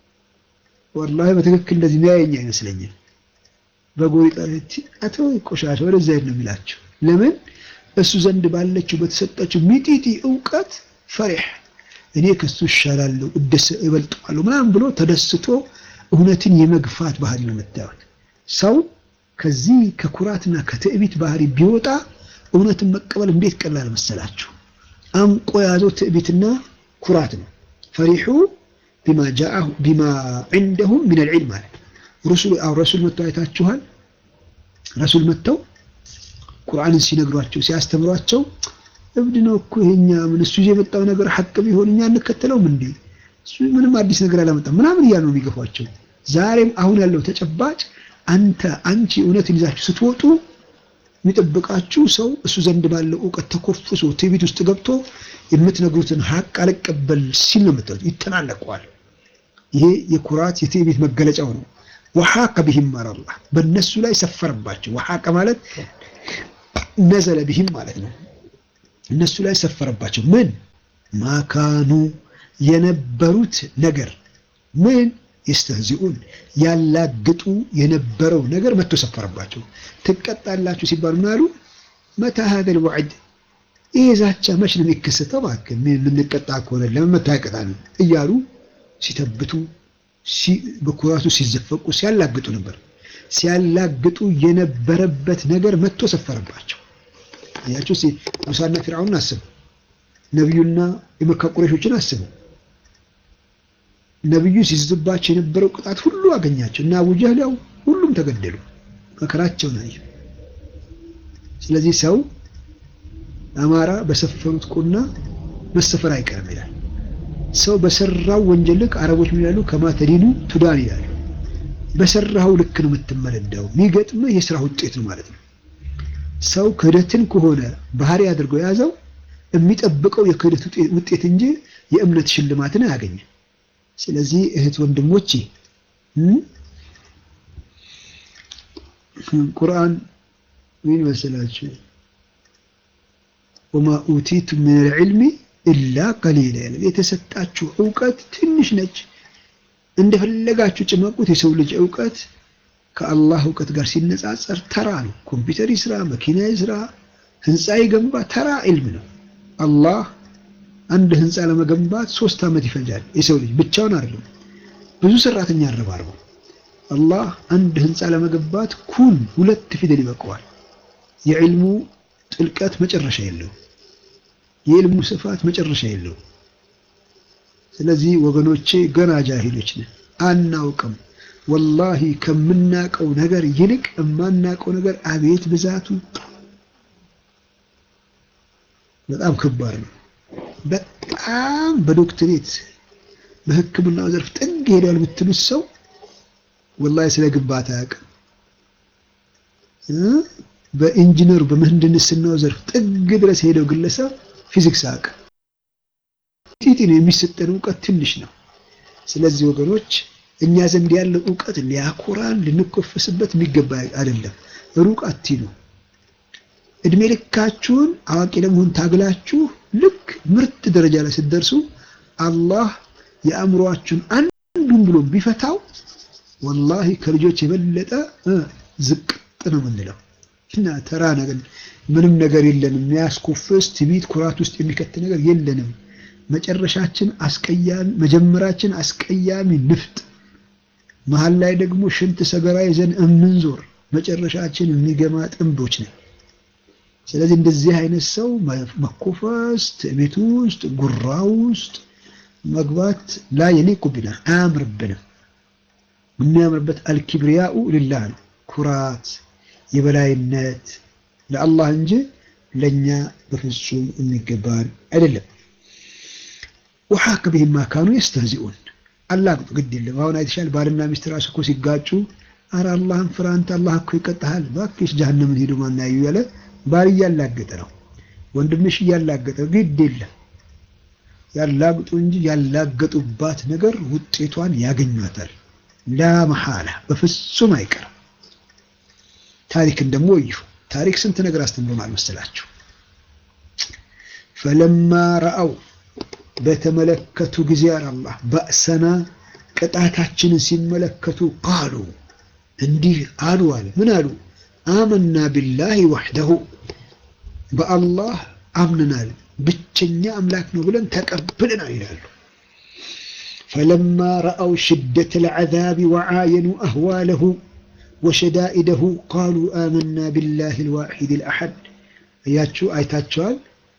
ወላሂ በትክክል እንደዚህ ሚያየኝ አይመስለኝም። በጎሪጣ አቶ ቆሻሻ ወደዛ ሄድ ነው የሚላቸው። ለምን እሱ ዘንድ ባለችው በተሰጠችው ሚጢጢ እውቀት ፈሪሕ እኔ ከሱ እሻላለሁ እደስ እበልጠዋለሁ ምናምን ብሎ ተደስቶ እውነትን የመግፋት ባህሪ ነው የምታዩት። ሰው ከዚህ ከኩራትና ከትዕቢት ባህሪ ቢወጣ እውነትን መቀበል እንዴት ቀላል መሰላችሁ? አንቆ የያዘው ትዕቢትና ኩራት ነው። ፈሪሑ ቢማ ጃአሁ ቢማ ዒንደሁም ሚነል ዒልም ማለት ረሱል አው ረሱል መጥተው አይታችኋል። ረሱል መጥተው ቁርአንን ሲነግሯቸው ሲያስተምሯቸው እብድ ነው እኮ ይሄኛ ምን እሱ የመጣው ነገር ሐቅ ቢሆን እኛ እንከተለውም እንዴ እሱ ምንም አዲስ ነገር አላመጣም ምናምን እያሉ ነው የሚገፏቸው። ዛሬም አሁን ያለው ተጨባጭ አንተ አንቺ እውነትን ይዛችሁ ስትወጡ የሚጠብቃችሁ ሰው እሱ ዘንድ ባለው እውቀት ተኮፍሶ ትዕቢት ውስጥ ገብቶ የምትነግሩትን ሐቅ አልቀበል ሲል ነው የምታዩት። ይተናነቀዋል። ይሄ የኩራት የትዕቢት መገለጫው ነው። ወሐቀ ቢሂም አላህ በእነሱ ላይ ሰፈረባቸው። ወሐቀ ማለት ነዘለ ቢሂም ማለት ነው። እነሱ ላይ ሰፈረባቸው። ምን ማካኑ የነበሩት ነገር ምን የስተህዚኡን ያላግጡ የነበረው ነገር መጥቶ ሰፈረባቸው። ትቀጣላችሁ ሲባሉ ምን አሉ? መታ ሀዘል ወዕድ ይሄ ዛቻ መች ነው የሚከሰተው? እባክህ የምንቀጣ ከሆነ ለምን መታ አይቀጣንም? እያሉ ሲተብቱ በኩራቱ ሲዘፈቁ ሲያላግጡ ነበር። ሲያላግጡ የነበረበት ነገር መጥቶ ሰፈረባቸው። አያችሁ፣ ሙሳና ፊርዓውን አስቡ፣ ነቢዩና የመካ ቁረሾችን አስቡ። ነቢዩ ሲዝባቸው የነበረው ቅጣት ሁሉ አገኛቸው እና አቡ ጀህል ያው ሁሉም ተገደሉ። መከራቸውን አዩ። ስለዚህ ሰው አማራ በሰፈሩት ቁና መሰፈር አይቀርም ይላል። ሰው በሰራው ወንጀል ልክ አረቦች ምን ይላሉ? ከማተዲኑ ቱዳን ይላሉ። በሰራው ልክ ነው የምትመለዳው። የሚገጥምህ የስራ ውጤት ነው ማለት ነው። ሰው ክህደትን ከሆነ ባህሪ አድርገው የያዘው የሚጠብቀው የክህደት ውጤት እንጂ የእምነት ሽልማትን አያገኝም። ስለዚህ እህት ወንድሞቼ ቁርአን ምን መሰላችሁ? ወማ ኡቲቱ ምን ልዕልሚ ኢላ ቀሊላ ያለ የተሰጣችሁ እውቀት ትንሽ ነች። እንደፈለጋችሁ ጭመቁት። የሰው ልጅ እውቀት ከአላህ እውቀት ጋር ሲነጻጸር ተራ ነው። ኮምፒውተር ይስራ፣ መኪና ይስራ፣ ህንፃ ይገንባ ተራ ዒልም ነው። አላህ አንድ ህንፃ ለመገንባት ሶስት ዓመት ይፈጃል። የሰው ልጅ ብቻውን አይደለም፣ ብዙ ሰራተኛ አረባርበው። አላህ አንድ ህንፃ ለመገንባት ኩን ሁለት ፊደል ይበቀዋል። የዕልሙ ጥልቀት መጨረሻ የለው። የዕልሙ ስፋት መጨረሻ የለው። ስለዚህ ወገኖቼ ገና ጃሂሎች ነን፣ አናውቅም። ወላሂ ከምናውቀው ነገር ይልቅ የማናውቀው ነገር አቤት ብዛቱ በጣም ከባድ ነው። በጣም በዶክትሬት በሕክምናው ዘርፍ ጥግ ሄዷል ብትሉት ሰው ወላሂ ስለ ግንባታ አያውቅም። በኢንጂነሩ በምህንድስናው ዘርፍ ጥግ ድረስ ሄደው ግለሰብ ፊዚክስ አያውቅም። ጢጢ ነው የሚሰጠን እውቀት ትንሽ ነው። ስለዚህ ወገኖች እኛ ዘንድ ያለው እውቀት ሊያኮራን ልንኮፈስበት የሚገባ አይደለም። ሩቅ አትሂዱ። እድሜ ልካችሁን አዋቂ ለመሆን ታግላችሁ ልክ ምርጥ ደረጃ ላይ ስትደርሱ አላህ የአእምሯችሁን አንዱን ብሎ ቢፈታው ወላሂ ከልጆች የበለጠ ዝቅጥ ነው የምንለው እና ተራ ነገር ምንም ነገር የለንም። የሚያስኮፍስ ትዕቢት፣ ኩራት ውስጥ የሚከት ነገር የለንም። መጨረሻችን አስቀያሚ፣ መጀመራችን አስቀያሚ ንፍጥ፣ መሀል ላይ ደግሞ ሽንት ሰገራ ይዘን እምንዞር መጨረሻችን የሚገማ ጥንቦች ነን። ስለዚህ እንደዚህ አይነት ሰው መኮፈስ፣ ትዕቢት ውስጥ ጉራ ውስጥ መግባት ላይ የሊቁ ቢና አያምርብንም። የሚያምርበት አልኪብሪያኡ ሊላህ ነው። ኩራት የበላይነት ለአላህ እንጂ ለእኛ በፍጹም የሚገባን አይደለም። ወሓከ ቢሂማ ካኑ የስተህዚኡን አላግጡ ግድ የለም። አሁን አይተሻል፣ ባልና ሚስት ራሱ እኮ ሲጋጩ አረ አላህን ፍራ አንተ አላህ እኮ ይቀጣሃል፣ እባክሽ ጀሀነምን ሄዱ ማናዩ ያለ ባል እያላገጠ ነው፣ ወንድምሽ እያላገጠ ግድ የለም ያላግጡ እንጂ ያላገጡባት ነገር ውጤቷን ያገኟታል። ላ መሐላ በፍጹም አይቀርም። ታሪክን ደግሞ እዩ። ታሪክ ስንት ነገር አስተምሮናል መሰላችሁ? ፈለማ ረአው በተመለከቱ ጊዜ አላህ በእሰና ቅጣታችንን ሲመለከቱ ቃሉ እንዲህ አሉ አለ። ምን አሉ? አመና ቢላሂ ወሕደሁ በአላህ አምነናል ብቸኛ አምላክ ነው ብለን ተቀብለናል ይላሉ። ፈለማ ረአው ሽደተ ልዓዛቢ ወዓየኑ አህዋለሁ ወሸዳኢደሁ ቃሉ አመና ቢላሂ ልዋሒድ ልአሐድ። እያችሁ አይታቸዋል።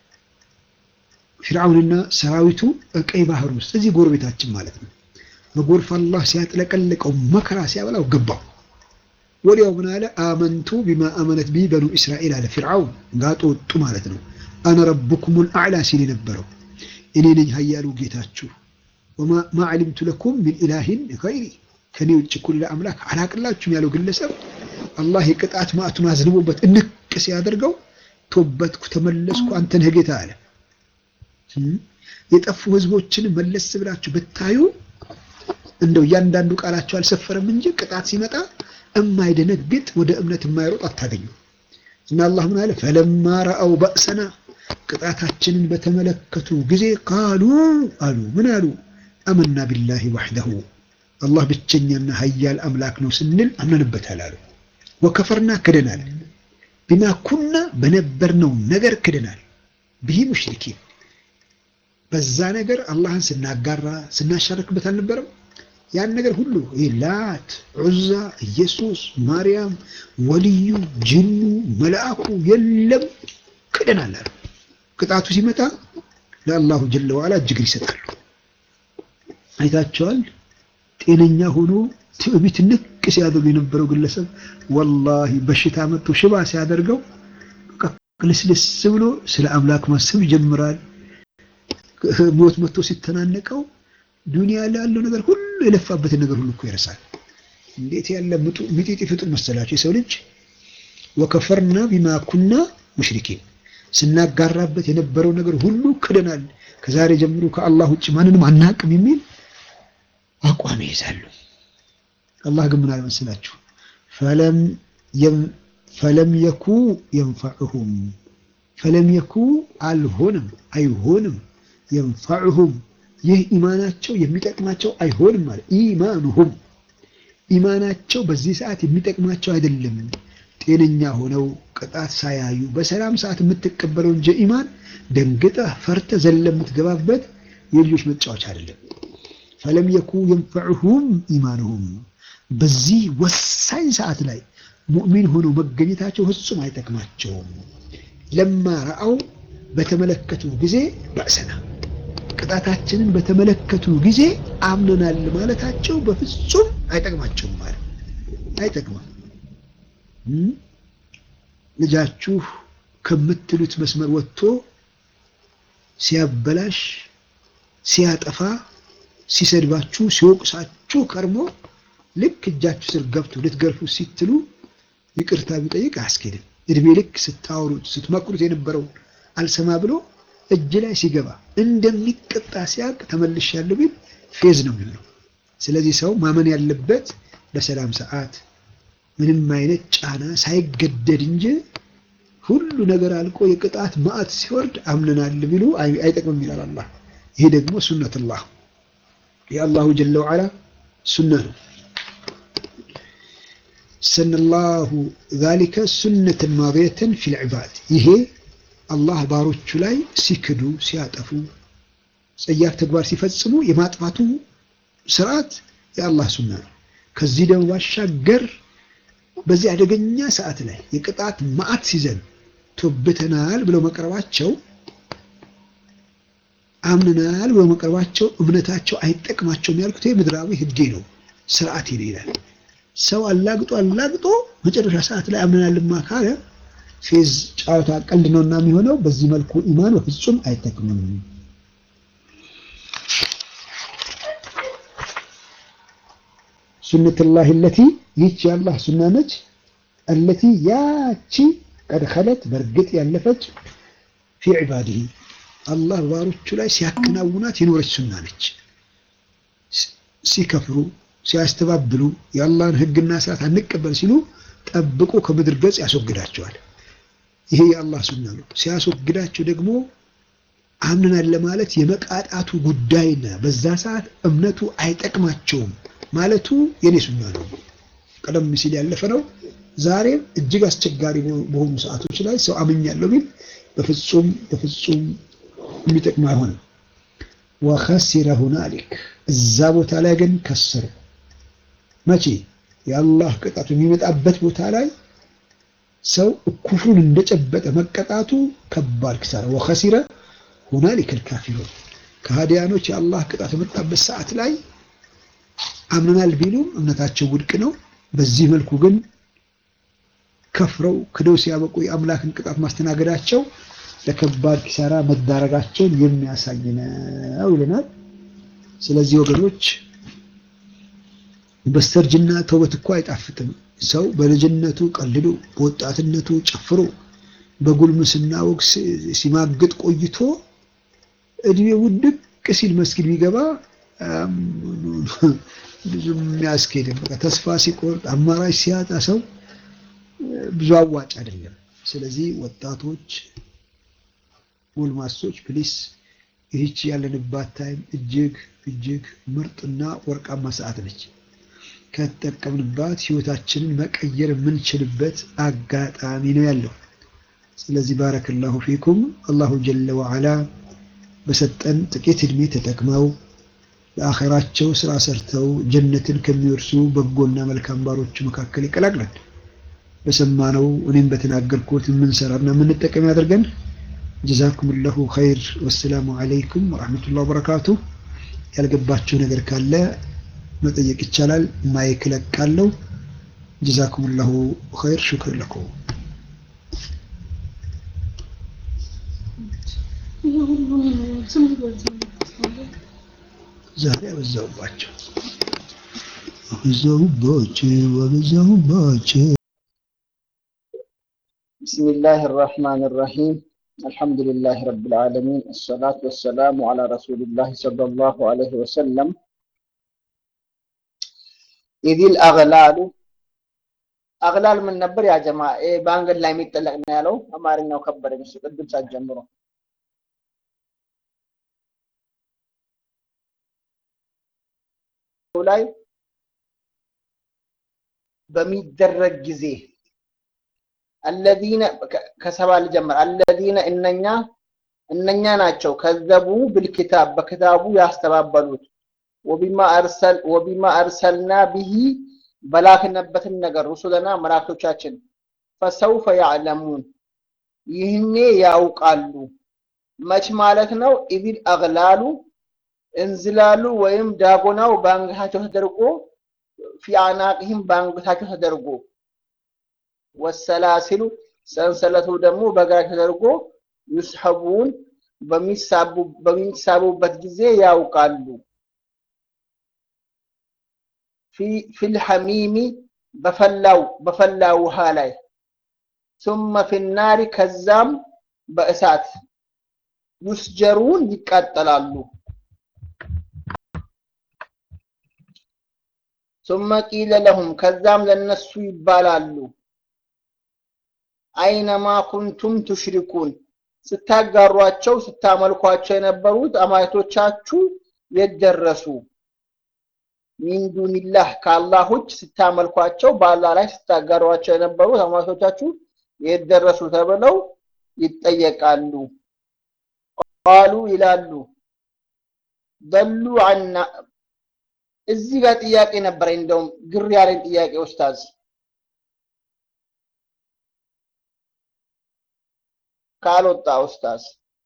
ፊርዓውንና ሰራዊቱ ቀይ ባህር ውስጥ እዚህ ጎረቤታችን ማለት ነው። በጎርፍ አላህ ሲያጥለቀልቀው መከራ ሲያበላው ገባው። ወዲያው ምን አለ? አመንቱ ቢማ አመነት ቢ በኑ እስራኤል አለ ፊርዓውን ጋጦ ወጡ ማለት ነው። አነ ረቡኩሙል አዕላ ሲል የነበረው እኔ ነኝ ሀያሉ ጌታችሁ። ማ ዓሊምቱ ለኩም ሚን ኢላሂን ገይሪ ከኔ ውጭ እኮ ሌላ አምላክ አላቅላችሁም ያለው ግለሰብ አላህ የቅጣት ማዕቱን አዝንቦበት እንቅ ሲያደርገው ቶበትኩ ተመለስኩ አንተ ነህ ጌታ አለ። የጠፉ ህዝቦችን መለስ ብላችሁ ብታዩ እንደው እያንዳንዱ ቃላቸው አልሰፈረም እንጂ ቅጣት ሲመጣ እማይደነግጥ ወደ እምነት የማይሮጥ አታገኙ። እና አላህ ምን አለ? ፈለማ ረአው በእሰና ቅጣታችንን በተመለከቱ ጊዜ ቃሉ አሉ ምን አሉ? አመና ቢላሂ ወሕደሁ አላህ ብቸኛና ሀያል አምላክ ነው ስንል አምነንበታል አሉ። ወከፈርና ክደናል። ቢማ ኩና በነበርነው ነገር ክደናል። ብሂ ሙሽሪኪን በዛ ነገር አላህን ስናጋራ ስናሻርክበት አልነበረም። ያን ነገር ሁሉ ይህ ላት፣ ዑዛ፣ ኢየሱስ፣ ማርያም፣ ወልዩ፣ ጅኑ፣ መልአኩ የለም ክደናል አሉ። ቅጣቱ ሲመጣ ለአላሁ ጀለ ዋላ እጅግር ይሰጣሉ። አይታቸዋል። ጤነኛ ሆኖ ትዕቢት ንቅ ሲያደርጉ የነበረው ግለሰብ ወላሂ በሽታ መጥቶ ሽባ ሲያደርገው በቃ ልስልስ ብሎ ስለ አምላክ ማሰብ ይጀምራል። ሞት መጥቶ ሲተናነቀው ዱንያ ላይ ያለው ነገር ሁሉ የለፋበትን ነገር ሁሉ እኮ ይረሳል። እንዴት ያለ ሚጢጢ ፍጡር መሰላቸው የሰው ልጅ። ወከፈርና ቢማ ኩና ሙሽሪኪን ስናጋራበት የነበረው ነገር ሁሉ ክደናል። ከዛሬ ጀምሮ ከአላህ ውጭ ማንንም አናቅም የሚል አቋም ይይዛሉ። አላህ ግን ምን አለ መሰላችሁ? ፈለም የኩ የንፈዑሁም ፈለም የኩ አልሆንም አይሆንም የንፈዑሁም ይህ ኢማናቸው የሚጠቅማቸው አይሆንም ማለት ኢማኑሁም ኢማናቸው በዚህ ሰዓት የሚጠቅማቸው አይደለም። ጤነኛ ሆነው ቅጣት ሳያዩ በሰላም ሰዓት የምትቀበለው እንጂ ኢማን ደንግጠህ ፈርተህ ዘለ የምትገባበት የልጆች መጫወቻ አይደለም። ፈለም የኩ የንፈዑሁም ኢማኑሁም በዚህ ወሳኝ ሰዓት ላይ ሙእሚን ሆነው መገኘታቸው ፍጹም አይጠቅማቸውም። ለማ ረአው በተመለከቱ ጊዜ በእሰና ቅጣታችንን በተመለከቱ ጊዜ አምነናል ማለታቸው በፍጹም አይጠቅማቸውም ማለት አይጠቅምም። ልጃችሁ ከምትሉት መስመር ወጥቶ ሲያበላሽ፣ ሲያጠፋ፣ ሲሰድባችሁ፣ ሲወቅሳችሁ ከርሞ ልክ እጃችሁ ስር ገብቶ ልትገርፉ ሲትሉ ይቅርታ ቢጠይቅ አያስኬድም። እድሜ ልክ ስታወሩት ስትመክሩት የነበረውን አልሰማ ብሎ እጅ ላይ ሲገባ እንደሚቀጣ ሲያውቅ ተመልሻለሁ ቢል ፌዝ ነው የሚሆነው። ስለዚህ ሰው ማመን ያለበት በሰላም ሰዓት ምንም አይነት ጫና ሳይገደድ እንጂ ሁሉ ነገር አልቆ የቅጣት ማዕት ሲወርድ አምነናል ቢሉ አይጠቅምም ይላል አላህ። ይሄ ደግሞ ሱነትላህ የአላሁ ጀለ ወዓላ ሱና ነው። ሰነላሁ ዛሊከ ሱነትን ማድየተን ፊል ዒባድ ይሄ አላህ ባሮቹ ላይ ሲክዱ ሲያጠፉ ጸያፍ ተግባር ሲፈጽሙ የማጥፋቱ ስርዓት የአላህ ሱና ነው። ከዚህ ደግሞ ባሻገር በዚህ አደገኛ ሰዓት ላይ የቅጣት ማዕት ሲዘን ቶብተናል ብለው መቅረባቸው አምነናል ብለው መቅረባቸው እምነታቸው አይጠቅማቸውም ያልኩት ምድራዊ ህጌ ነው፣ ስርዓት ሄደ ይላል። ሰው አላግጦ አላግጦ መጨረሻ ሰዓት ላይ አምነናልማ ካለ ፌዝ ጨዋታ ቀልድ ነውና የሚሆነው። በዚህ መልኩ ኢማን በፍጹም አይጠቅምም። ሱነቱላህ አለቲ ይህች የአላህ ሱና ነች። አለቲ ያቺ ቀድ ኸለት በእርግጥ ያለፈች ፊ ዒባዲሂ አላህ ባሮቹ ላይ ሲያከናውናት የኖረች ሱና ነች። ሲከፍሩ ሲያስተባብሉ የአላህን ህግና ስርዓት አንቀበል ሲሉ ጠብቆ ከምድር ገጽ ያስወግዳቸዋል። ይሄ የአላህ ሱና ነው። ሲያስወግዳቸው ደግሞ አምነናል ለማለት የመቃጣቱ ጉዳይና በዛ ሰዓት እምነቱ አይጠቅማቸውም ማለቱ የኔ ሱና ነው። ቀደም ሲል ያለፈ ነው። ዛሬም እጅግ አስቸጋሪ በሆኑ ሰዓቶች ላይ ሰው አምኛለሁ ቢል በፍጹም በፍጹም የሚጠቅም አይሆንም። ወኸሲረ ሁናሊክ እዛ ቦታ ላይ ግን ከሰሩ። መቼ የአላህ ቅጣቱ የሚመጣበት ቦታ ላይ ሰው ኩፍሩን እንደጨበጠ መቀጣቱ ከባድ ኪሳራ። ወኸሲረ ሁናሊከ ልካፊሩን ከሃዲያኖች የአላህ ቅጣት የመጣበት ሰዓት ላይ አምነናል ቢሉም እምነታቸው ውድቅ ነው። በዚህ መልኩ ግን ከፍረው ክደው ሲያበቁ የአምላክን ቅጣት ማስተናገዳቸው ለከባድ ኪሳራ መዳረጋቸውን የሚያሳይ ነው ይለናል። ስለዚህ ወገኖች በስተርጅና ተውበት እኮ አይጣፍጥም። ሰው በልጅነቱ ቀልዶ በወጣትነቱ ጨፍሮ በጉልምስና ወግ ሲማግጥ ቆይቶ እድሜ ውድቅ ሲል መስጊድ ቢገባ ብዙም የሚያስኬድም በቃ ተስፋ ሲቆርጥ አማራጭ ሲያጣ ሰው ብዙ አዋጭ አይደለም። ስለዚህ ወጣቶች፣ ጎልማሶች ፕሊስ ይህች ያለንባት ታይም እጅግ እጅግ ምርጥና ወርቃማ ሰዓት ነች። ከተጠቀምንባት ህይወታችንን መቀየር የምንችልበት አጋጣሚ ነው ያለው። ስለዚህ ባረከላሁ ፊኩም አላሁ ጀለ ወዓላ በሰጠን ጥቂት እድሜ ተጠቅመው ለአኼራቸው ስራ ሰርተው ጀነትን ከሚወርሱ በጎና መልካም ባሮች መካከል ይቀላቅለን። በሰማነው እኔም በተናገርኩት የምንሰራና የምንጠቀም ያደርገን። ጀዛኩም ላሁ ኸይር። ወሰላሙ አለይኩም ወረሕመቱላህ ወበረካቱ። ያልገባቸው ነገር ካለ መጠየቅ ይቻላል። ማይክ እለቃለሁ። ጀዛኩም ላሁ ኸይር። ሹክር ለኩም። ዛሬ አበዛሁባቸው አበዛሁባቸው አበዛሁባቸው። بسم الله الرحمن الرحيم الحمد لله رب العالمين الصلاة والسلام على رسول الله صلى الله عليه وسلم إذ الأغلال أغلال من نبر يا جماعة إيه بانجل لا يميتلق نالو أمارنا وكبر مش قدم سجمرو ላይ በሚደረግ ጊዜ አለዚነ ከሰባ ልጀምር አለዚነ እነኛ እነኛ ናቸው ከዘቡ ብልኪታብ በክታቡ ያስተባበሉት ወቢማ አርሰል ወቢማ አርሰልና ቢሂ በላክነበትን ነገር ሩሱለና መላእክቶቻችን ፈሰውፈ ያዕለሙን ይህኔ ያውቃሉ መች ማለት ነው ኢዚል አግላሉ እንዝላሉ ወይም ዳጎናው በአንገታቸው ተደርጎ ፊ አናቅህም በአንገታቸው ተደርጎ ወሰላሲሉ ሰንሰለቱ ደግሞ በእግራቸው ተደርጎ ዩስሐቡን በሚሳቡበት ጊዜ ያውቃሉ። ፊልሐሚሚ በፈላው በፈላ ውሃ ላይ ثم في النار ከዛም በእሳት ዩስጀሩን ይቃጠላሉ። ثم قيل لهم ከዛም ለነሱ ይባላሉ አይነማ ኩንቱም ቱሽሪኩን ስታጋሯቸው ስታመልኳቸው የነበሩት አማልክቶቻችሁ የደረሱ ሚን ዱኒላህ ከአላህ ውጭ ስታመልኳቸው በአላህ ላይ ስታጋሯቸው የነበሩት አማልክቶቻችሁ የደረሱ ተብለው ይጠየቃሉ። ቃሉ ይላሉ ደሉ አና እዚህ ጋር ጥያቄ ነበረ። እንደውም ግር ያለኝ ጥያቄ ኡስታዝ ካልወጣ ኡስታዝ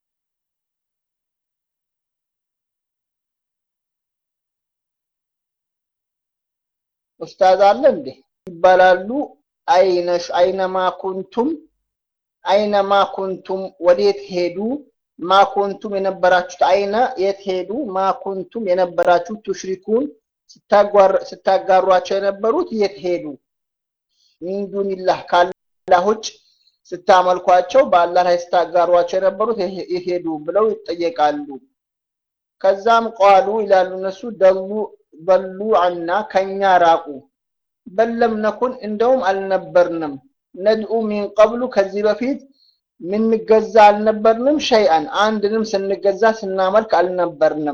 ኡስታዝ አለ እንዴ? ይባላሉ አይነሽ አይነማ ኩንቱም አይነማ ኩንቱም ወዴት ሄዱ? ማ ኩንቱም የነበራችሁት አይነ የት ሄዱ? ማ ኩንቱም የነበራችሁት ቱሽሪኩን ስታጋሯቸው የነበሩት የት ሄዱ? ሚን ዱኒላህ ካላህ ውጭ ስታመልኳቸው በአላህ ላይ ስታጋሯቸው የነበሩት ይሄዱ ብለው ይጠየቃሉ። ከዛም ቋሉ ይላሉ እነሱ ደሉ በሉ አና ከኛ ራቁ በለም ነኩን እንደውም አልነበርንም ነድኡ ሚን ቀብሉ ከዚህ በፊት ምንገዛ አልነበርንም ሸይአን አንድንም ስንገዛ ስናመልክ አልነበርንም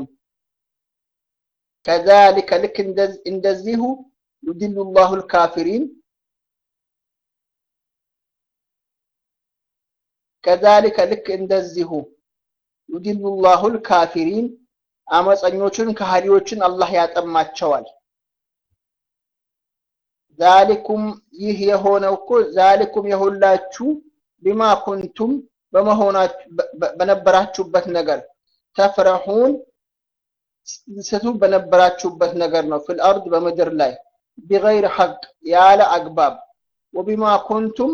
ከዛሊከ ልክ እንደዚሁ ዩድሉ ላሁ ልካፊሪን ከዛሊከ ልክ እንደዚሁ ዩድሉ ላሁ ልካፊሪን አመፀኞችን ከሃዲዎችን አላህ ያጠማቸዋል። ዛሊኩም ይህ የሆነው እኮ ዛሊኩም የሁላችሁ ቢማ ኩንቱም በነበራችሁበት ነገር ተፍረሑን ስቱ በነበራችሁበት ነገር ነው። ፊል አርድ በምድር ላይ ቢገይር ሐቅ ያለ አግባብ ወቢማ ኩንቱም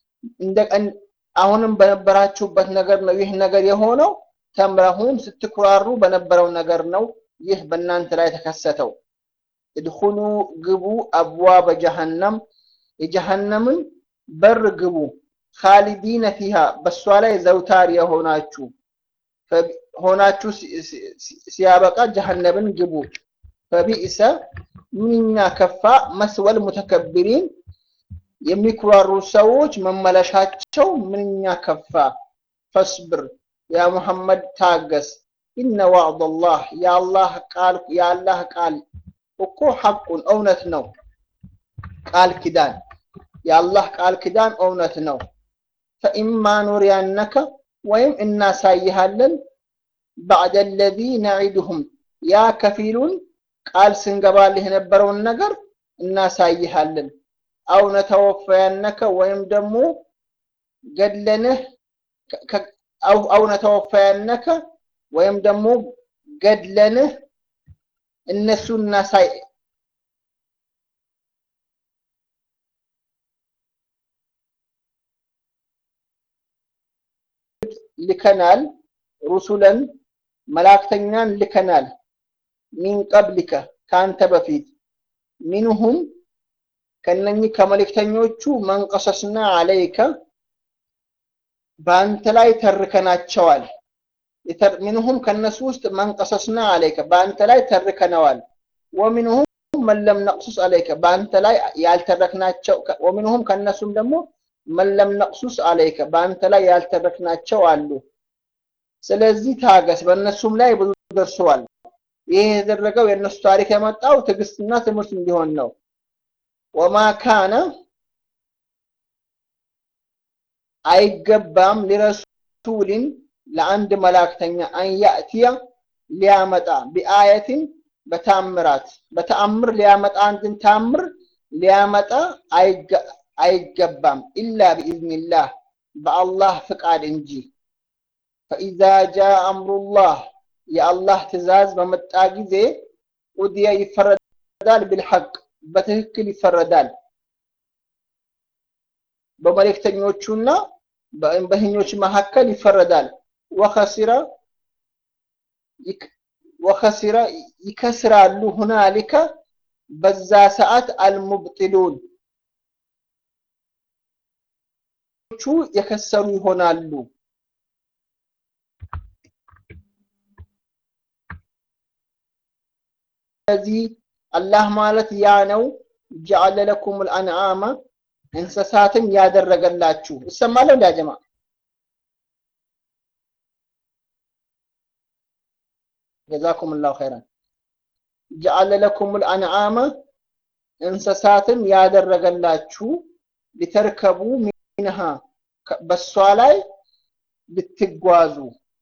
አሁንም በነበራችሁበት ነገር ነው ይህ ነገር የሆነው ተምረሁን ስትኩራሩ በነበረው ነገር ነው ይህ በእናንተ ላይ ተከሰተው። እድኹሉ ግቡ አብዋበ ጀሃነም የጀሃነምን በር ግቡ ካሊዲነ ፊሃ በእሷ ላይ ዘውታር የሆናችሁ ሆናችሁ ሲያበቃ ጀሃነምን ግቡ። ፈቢእሰ ምንኛ ከፋ መስወል ሙተከብሪን የሚኩራሩ ሰዎች መመለሻቸው ምንኛ ከፋ። ፈስብር ያ ሙሐመድ ታገስ። ኢነ ዋዕደላህ የአላህ ቃል የአላህ ቃል እኮ ሐቁን እውነት ነው። ቃል ኪዳን የአላህ ቃል ኪዳን እውነት ነው። ፈኢማ ኑሪያነከ ወይም እናሳይሃለን ባዕደ ለዚ ነዒድሁም ያ ከፊሉን ቃል ስንገባልህ የነበረውን ነገር እናሳይሃለን። አው ነተወፈያነከ ወይም ደግሞ ገድለንህ አው ነተወፈያነከ ወይም ደግሞ ገድለንህ እነሱ እናሳይ ልከናል ሩሱለን መላእክተኛን ልከናል ሚን ቀብሊከ ከአንተ በፊት ሚንሁም ከነኚህ ከመልእክተኞቹ መንቀሰስና አለይከ በአንተ ላይ ተርከናቸዋል። ሚንሁም ከነሱ ውስጥ መንቀሰስና አለይከ በአንተ ላይ ተርከነዋል። ወሚንሁም መለም ነቅሱስ አለይከ በአንተ ላይ ያልተረክናቸው ወሚንሁም ከነሱም ደግሞ መለም ነቅሱስ አለይከ በአንተ ላይ ያልተረክናቸው አሉ። ስለዚህ ታገስ፣ በእነሱም ላይ ብዙ ደርሰዋል። ይህ የተደረገው የእነሱ ታሪክ የመጣው ትዕግስትና ትምህርት እንዲሆን ነው። ወማ ካነ አይገባም ሊረሱሊን ለአንድ መላእክተኛ አንያእትያ ሊያመጣ ቢአየትን በታምራት በተአምር ሊያመጣ አንድን ታምር ሊያመጣ አይገባም ኢላ ቢኢዝኒላህ በአላህ ፍቃድ እንጂ ፈኢዛ ጃ አምሩላህ የአላህ ትእዛዝ በመጣ ጊዜ ቁድየ ይፈረዳል ቢልሐቅ በትክክል ይፈረዳል በመልእክተኞቹና በእንበህኞች መካከል ይፈረዳል ወኸሲረ ወኸሲረ ይከስራሉ ሁናሊከ በዛ ሰዓት አልሙብጢሉን ቹ የከሰሩ ይሆናሉ ስለዚህ አላህ ማለት ያ ነው ጀዐለ ለኩም ልአንዓመ እንስሳትን ያደረገላችሁ እሰማለሁ እንዲ ጀማ ጀዛኩም ላሁ ኸይራን ጀዐለ ለኩም ልአንዓመ እንስሳትን ያደረገላችሁ ሊተርከቡ ሚንሃ በሷ ላይ ልትጓዙ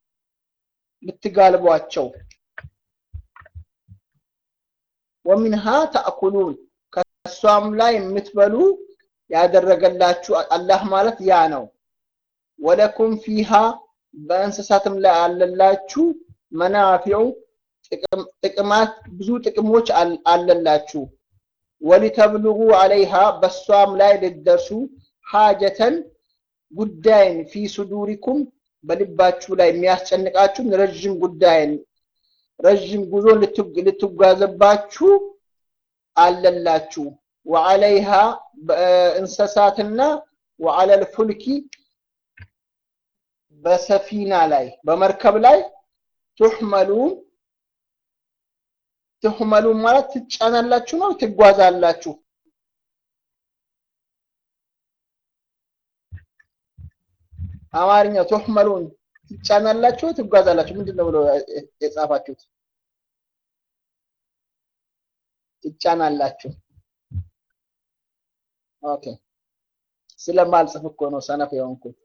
ልትጋልቧቸው ወሚንሃ ተአኩሉን ከእሷም ላይ የምትበሉ ያደረገላችሁ አላህ ማለት ያ ነው። ወለኩም ፊሃ በእንስሳትም ላይ አለላችሁ መናፊዑ ጥቅማት ብዙ ጥቅሞች አለላችሁ። ወሊተብልጉ አለይሃ በሷም ላይ ልደርሱ ሓጀተን ጉዳይን ፊ ሱዱሪኩም በልባችሁ ላይ የሚያስጨንቃችሁን ረዥም ጉዳይን ረዥም ጉዞ ልትጓዘባችሁ አለላችሁ። ወዓለይሃ በእንስሳትና ወዓለል ፉልኪ በሰፊና ላይ በመርከብ ላይ ቱሕመሉ ትሕመሉ ማለት ትጫናላችሁ ነው ትጓዛላችሁ። አማርኛው ቱሕመሉን ትጫናላችሁ ትጓዛላችሁ ምንድን ነው ብሎ የጻፋችሁት? ትጫናላችሁ። ኦኬ ስለማልጽፍ እኮ ነው ሰነፍ የሆንኩት።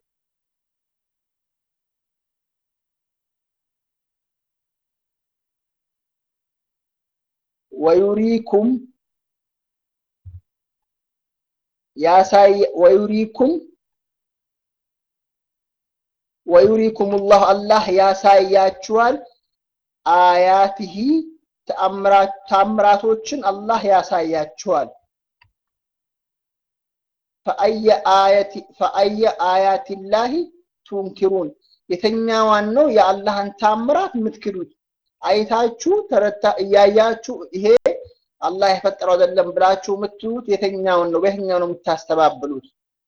ወዩሪኩም ያሳይ ወዩሪኩም ወዩሪኩም ላሁ አላህ ያሳያችኋል አያትህ ተአምራቶችን አላህ ያሳያችኋል። ፈአየ አያቲላሂ ቱንኪሩን የተኛዋን ነው የአላህን ታምራት የምትክዱት? አይታችሁ ተረታ እያያችሁ ይሄ አላህ የፈጠረው አይደለም ብላችሁ የምትሉት የተኛውን ነው? በየትኛው ነው የምታስተባብሉት?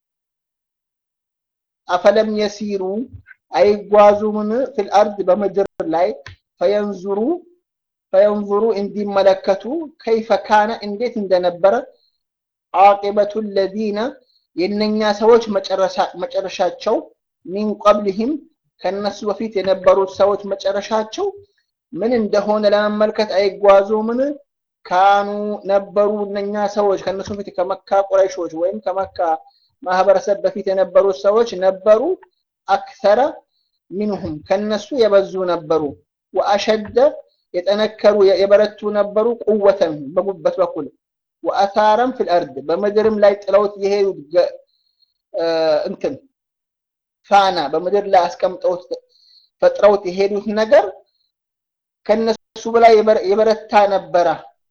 አፈለም የሲሩ አይጓዙምን ፊል አርድ በምድር ላይ ፈየንዙሩ ፈየንዙሩ እንዲመለከቱ ከይፈ ካነ እንዴት እንደነበረ አቂበቱ ለዚነ የእነኛ ሰዎች መጨረሻቸው ሚን ቀብልህም ከነሱ በፊት የነበሩት ሰዎች መጨረሻቸው ምን እንደሆነ ለመመልከት አይጓዙምን? ካኑ ነበሩ እነኛ ሰዎች ከነሱ ፊት ከመካ ቁረይሾች ወይም ከመካ ማህበረሰብ በፊት የነበሩት ሰዎች ነበሩ አክሰረ ሚንሁም ከነሱ የበዙ ነበሩ ወአሸደ የጠነከሩ የበረቱ ነበሩ ቁወተን በጉበት በኩል ወአሳረም ፊል አርድ በምድርም ላይ ጥለውት የሄዱት እንትን ፋና በምድር ላይ አስቀምጠውት ፈጥረውት የሄዱት ነገር ከነሱ በላይ የበረታ ነበረ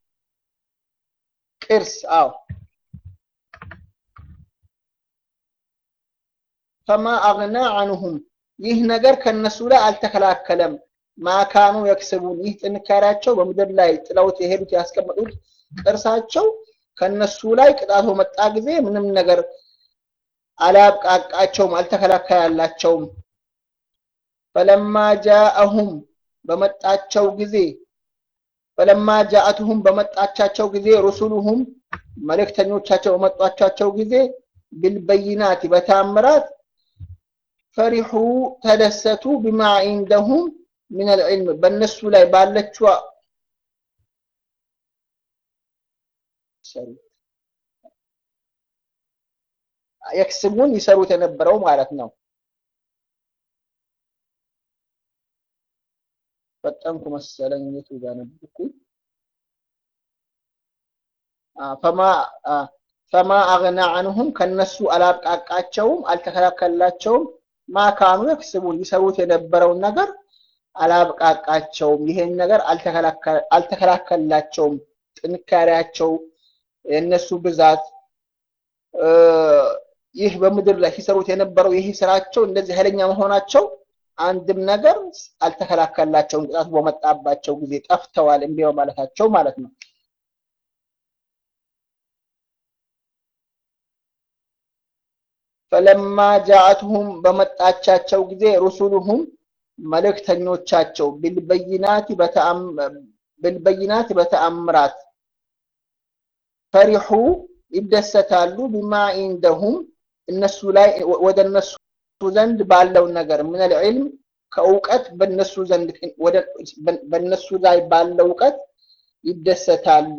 ቅርስ አው ፈማ አግና አንሁም ይህ ነገር ከነሱ ላይ አልተከላከለም ማካኑ የክስቡን ይህ ጥንካሬያቸው በምድር ላይ ጥለውት የሄዱት ያስቀመጡት ቅርሳቸው ከነሱ ላይ ቅጣቱ መጣ ጊዜ ምንም ነገር አላብቃቃቸውም አልተከላከላላቸውም ፈለማ ጃአሁም በመጣቸው ጊዜ ፈለማ ጃአትሁም በመጣቻቸው ጊዜ ሩሱሉሁም መልእክተኞቻቸው በመጧቻቸው ጊዜ ቢልበይናት በታምራት ፈሪሑ ተደሰቱ ቢማ ዒንደሁም ምን አልዕልም በእነሱ ላይ ባለችዋ የክስቡን ይሰሩት የነበረው ማለት ነው። ፈጠንኩ መሰለኝ የቱ ጋር ነበርኩኝ? ፈማ ፈማ አግና አንሁም ከነሱ አላብቃቃቸውም፣ አልተከላከላቸውም። ማካኑ የክስቡን ይሰሩት የነበረውን ነገር አላብቃቃቸውም። ይሄን ነገር አልተከላከላቸውም። ጥንካሬያቸው፣ የእነሱ ብዛት ይህ በምድር ላይ ሲሰሩት የነበረው ይህ ስራቸው እንደዚህ ኃይለኛ መሆናቸው አንድም ነገር አልተከላከላቸውም። ቅጣቱ በመጣባቸው ጊዜ ጠፍተዋል፣ እምቢ በማለታቸው ማለት ነው። ፈለማ ጃአትሁም በመጣቻቸው ጊዜ ሩሱሉሁም መልእክተኞቻቸው ብልበይናት በተአምራት ፈሪሑ ይደሰታሉ ቢማ ኢንደሁም እነሱ ላይ ወደ እነሱ ዘንድ ባለው ነገር ምን ልዕልም ከእውቀት በነሱ ዘንድ በነሱ ላይ ባለው እውቀት ይደሰታሉ።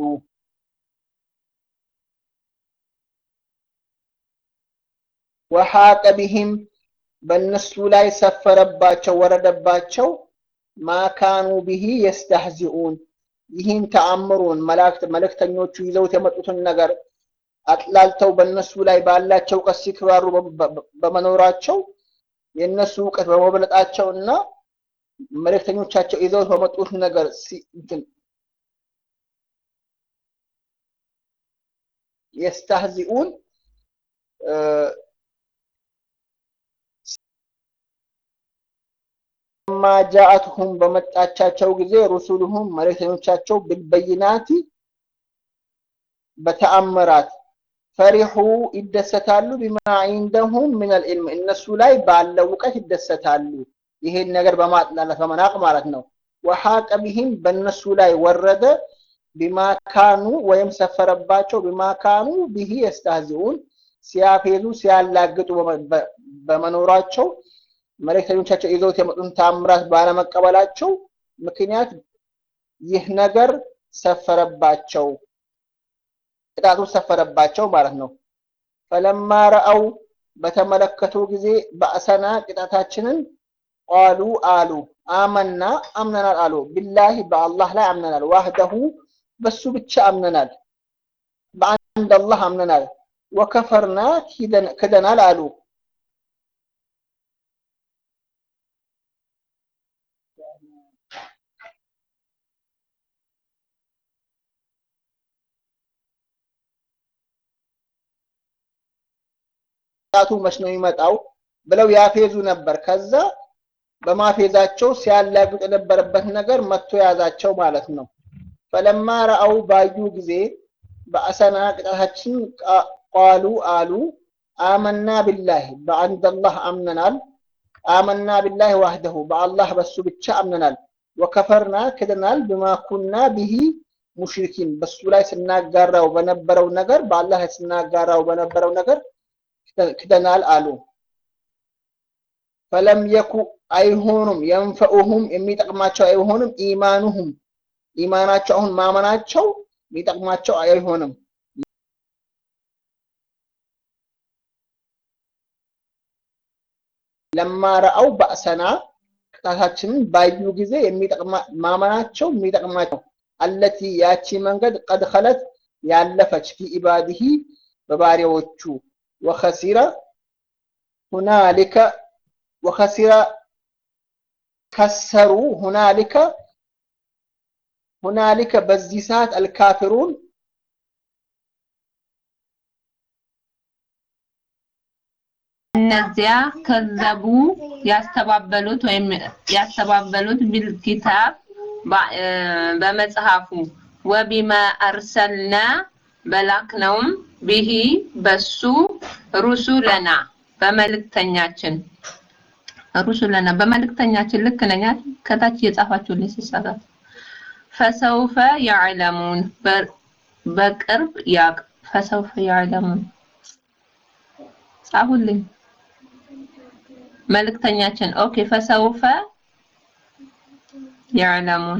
ወሐቀ ቢሂም በእነሱ ላይ ሰፈረባቸው ወረደባቸው ማካኑ ቢሂ የስተህዚኡን ይህን ተአምሩን መላእክት መልእክተኞቹ ይዘውት የመጡትን ነገር አጥላልተው በእነሱ ላይ ባላቸው እውቀት ሲክባሩ በመኖራቸው የእነሱ እውቀት በመብለጣቸው እና መልእክተኞቻቸው ይዘውት በመጡት ነገር የስተህዚኡን ማ ጃአትሁም በመጣቻቸው ጊዜ ሩሱሉሁም መልእክተኞቻቸው ብልበይናቲ በተአምራት ፈሪሑ ይደሰታሉ ቢማ ዒንደሁም ምን አልዕልም እነሱ ላይ ባለው እውቀት ይደሰታሉ። ይሄን ነገር በማጥላላት በመናቅ ማለት ነው። ወሐቀ ቢሂም በእነሱ ላይ ወረደ ቢማ ካኑ ወይም ሰፈረባቸው ቢማ ካኑ ቢሂ የስተህዚኡን ሲያፌዙ ሲያላግጡ በመኖራቸው መልእክተኞቻቸው ይዘውት የመጡን ታምራት ባለመቀበላቸው ምክንያት ይህ ነገር ሰፈረባቸው፣ ቅጣቱ ሰፈረባቸው ማለት ነው። ፈለማ ረአው በተመለከቱ ጊዜ በእሰና ቅጣታችንን ቃሉ አሉ አመና አምነናል አሉ ቢላሂ በአላህ ላይ አምነናል፣ ዋህደሁ በሱ ብቻ አምነናል፣ በአንድ አላህ አምነናል፣ ወከፈርና ክደናል አሉ ቅጣቱ መች ነው የሚመጣው ብለው ያፌዙ ነበር። ከዛ በማፌዛቸው ሲያላግጡ የነበረበት ነገር መጥቶ ያዛቸው ማለት ነው። ፈለማ ረአው ባዩ ጊዜ በአሰና ቅጣታችን ቃሉ አሉ አመና ቢላህ በአንድ አላህ አምነናል። አመና ቢላህ ዋህደሁ በአላህ በሱ ብቻ አምነናል። ወከፈርና ክደናል ብማ ኩና ቢሂ ሙሽሪኪን በሱ ላይ ስናጋራው በነበረው ነገር በአላህ ላይ ስናጋራው በነበረው ነገር ክደናል አሉ። ፈለም የኩ አይሆኑም የንፈኡሁም የሚጠቅማቸው አይሆኑም ኢማኑሁም ኢማናቸው አሁን ማመናቸው የሚጠቅማቸው አይሆንም። ለማረአው ባእሰና ቅጣታችንን ባዩ ጊዜ ማመናቸው የሚጠቅማቸው አለቲ ያቺ መንገድ ቀድ ኸለት ያለፈች ፊ ኢባዲሂ በባሪያዎቹ ወኸሲረ ሁናሊከ ወኸሲረ ከሰሩ ሁናሊከ ሁናሊከ በዚህ ሰዓት አልካፊሩን እነዚያ ከዘቡ ያስተባበሉት ወይም ያስተባበሉት ቢልኪታብ በመጽሐፉ ወቢማ አርሰልና በላክነውም ቢሂ በሱ ሩሱለና በመልእክተኛችን ሩሱለና በመልእክተኛችን ልክ ነኝ ከታች እየጻፋችሁልኝ ሲሳሳት ፈሰውፈ ያዕለሙን በቅርብ ያቅ ፈሰውፈ ያዕለሙን ጻፉልኝ መልእክተኛችን ኦኬ ፈሰውፈ ያዕለሙን